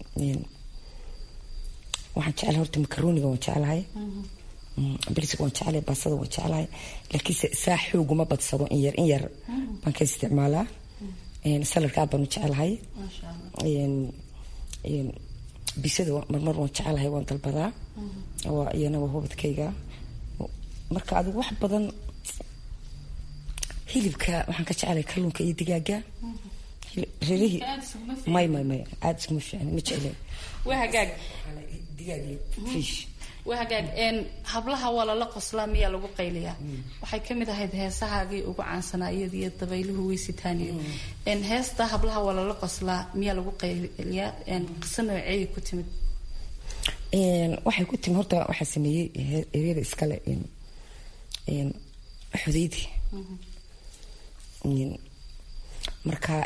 waxaan jecelahay horta makarooniga waan jecelahay bariska waan jecelahay baasada waan jecelahay laakiinse saa xooguma badsado in yar in yar baan ka isticmaalaa saladka aad baan u jecelahay bisada marmar waan jecelahay waan dalbadaa iyana waa hubadkayga marka adigu wax badan hilibka waxaan ka jecelahay kalluunka iyo digaaga rerihii may may may aada iskuma fiicni ma jecleen waa hagaag digaag fish waa hagaag hablaha waa lala qoslaa miyaa lagu qayliyaa waxay kamid ahayd heesahaagii ugu caansanaa iyada iyo dabayluhu weysitaaniyo heesta hablaha waa lala qoslaa miyaa lagu qayliyaa qiso nooceeyay ku timid waxay ku timi horta waxaa sameeyey eryada iskale xudaydi marka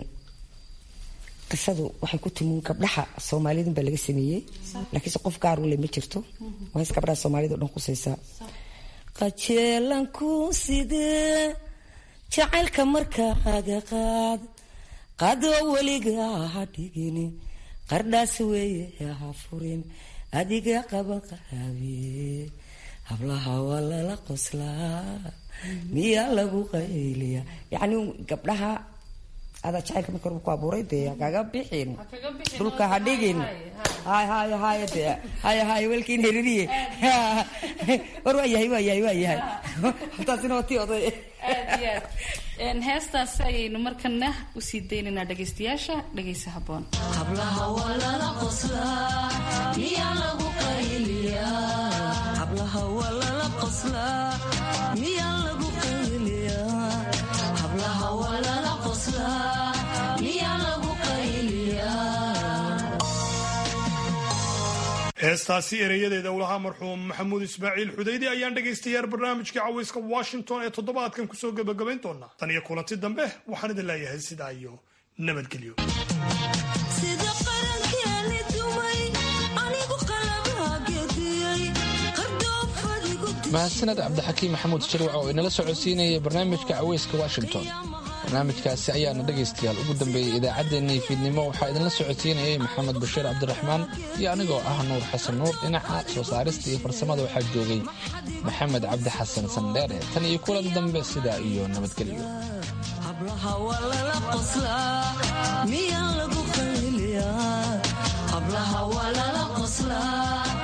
qisadu waxay ku timi gabdhaha soomaaliyadun baa laga sameeyey laakiinse qof gaar u le ma jirto waa hees gabdhaha soomaaliyada o dhan kusaysaa qajeelanku sidee jacaylka markaaga qaad qaadoo weliga ha dhigin qardhaas weeye ha furin adiga qaban qaraabe hablaha waa lala qoslaa miyaa lagu qayliya yacni gabdhaha adaa jacaylka marka horba ku abuuray dee kaga bixin dhulka ha dhigin hay hay hay de hay hay welkiin heririye war waa yahay waa yahay waa yahay taasina waa tii oday aad iyo aad heestaas ayaynu markana usii daynaynaa dhagaystayaasha dhagaysa habboon hablaha waa lala qoslaa miyaa lagu qayliyaa hablaha waa lala qoslaa miyaa lagu qayliyaa hablaha waa lala qoslaa miyaa lagu qayliyaa heestaasi ereyadeeda ulahaa marxuum maxamuud ismaaciil xudaydi ayaan dhegaystayaal barnaamijka cawayska washington ee toddobaadkan kusoo gebagabayn doonaa tan iyo kulanti dambe waxaan idin leeyahay sidaa iyo nabadgelyo sida qarankeeni dumay anigu qalabaa gediyey qardhoofadigu mahadsaned cabdixakiim maxamuud shirwac oo inala socodsiinayay barnaamijka caweyska washington barnaamijkaasi ayaana dhegaystayaal ugu dambeeyey idaacaddeenii fiidnimo waxaa idinla socodsiinayay maxamed bashiir cabdiraxmaan iyo anigoo ah nuur xasan nuur dhinaca soo saarista iyo farsamada waxaa joogay maxamed cabdi xasan sandheere tan iyo kulan dambe sidaa iyo nabadgelyo hablaha waa lala qoslaa miyaa lagu qayliyaa hablaha waa lala qoslaa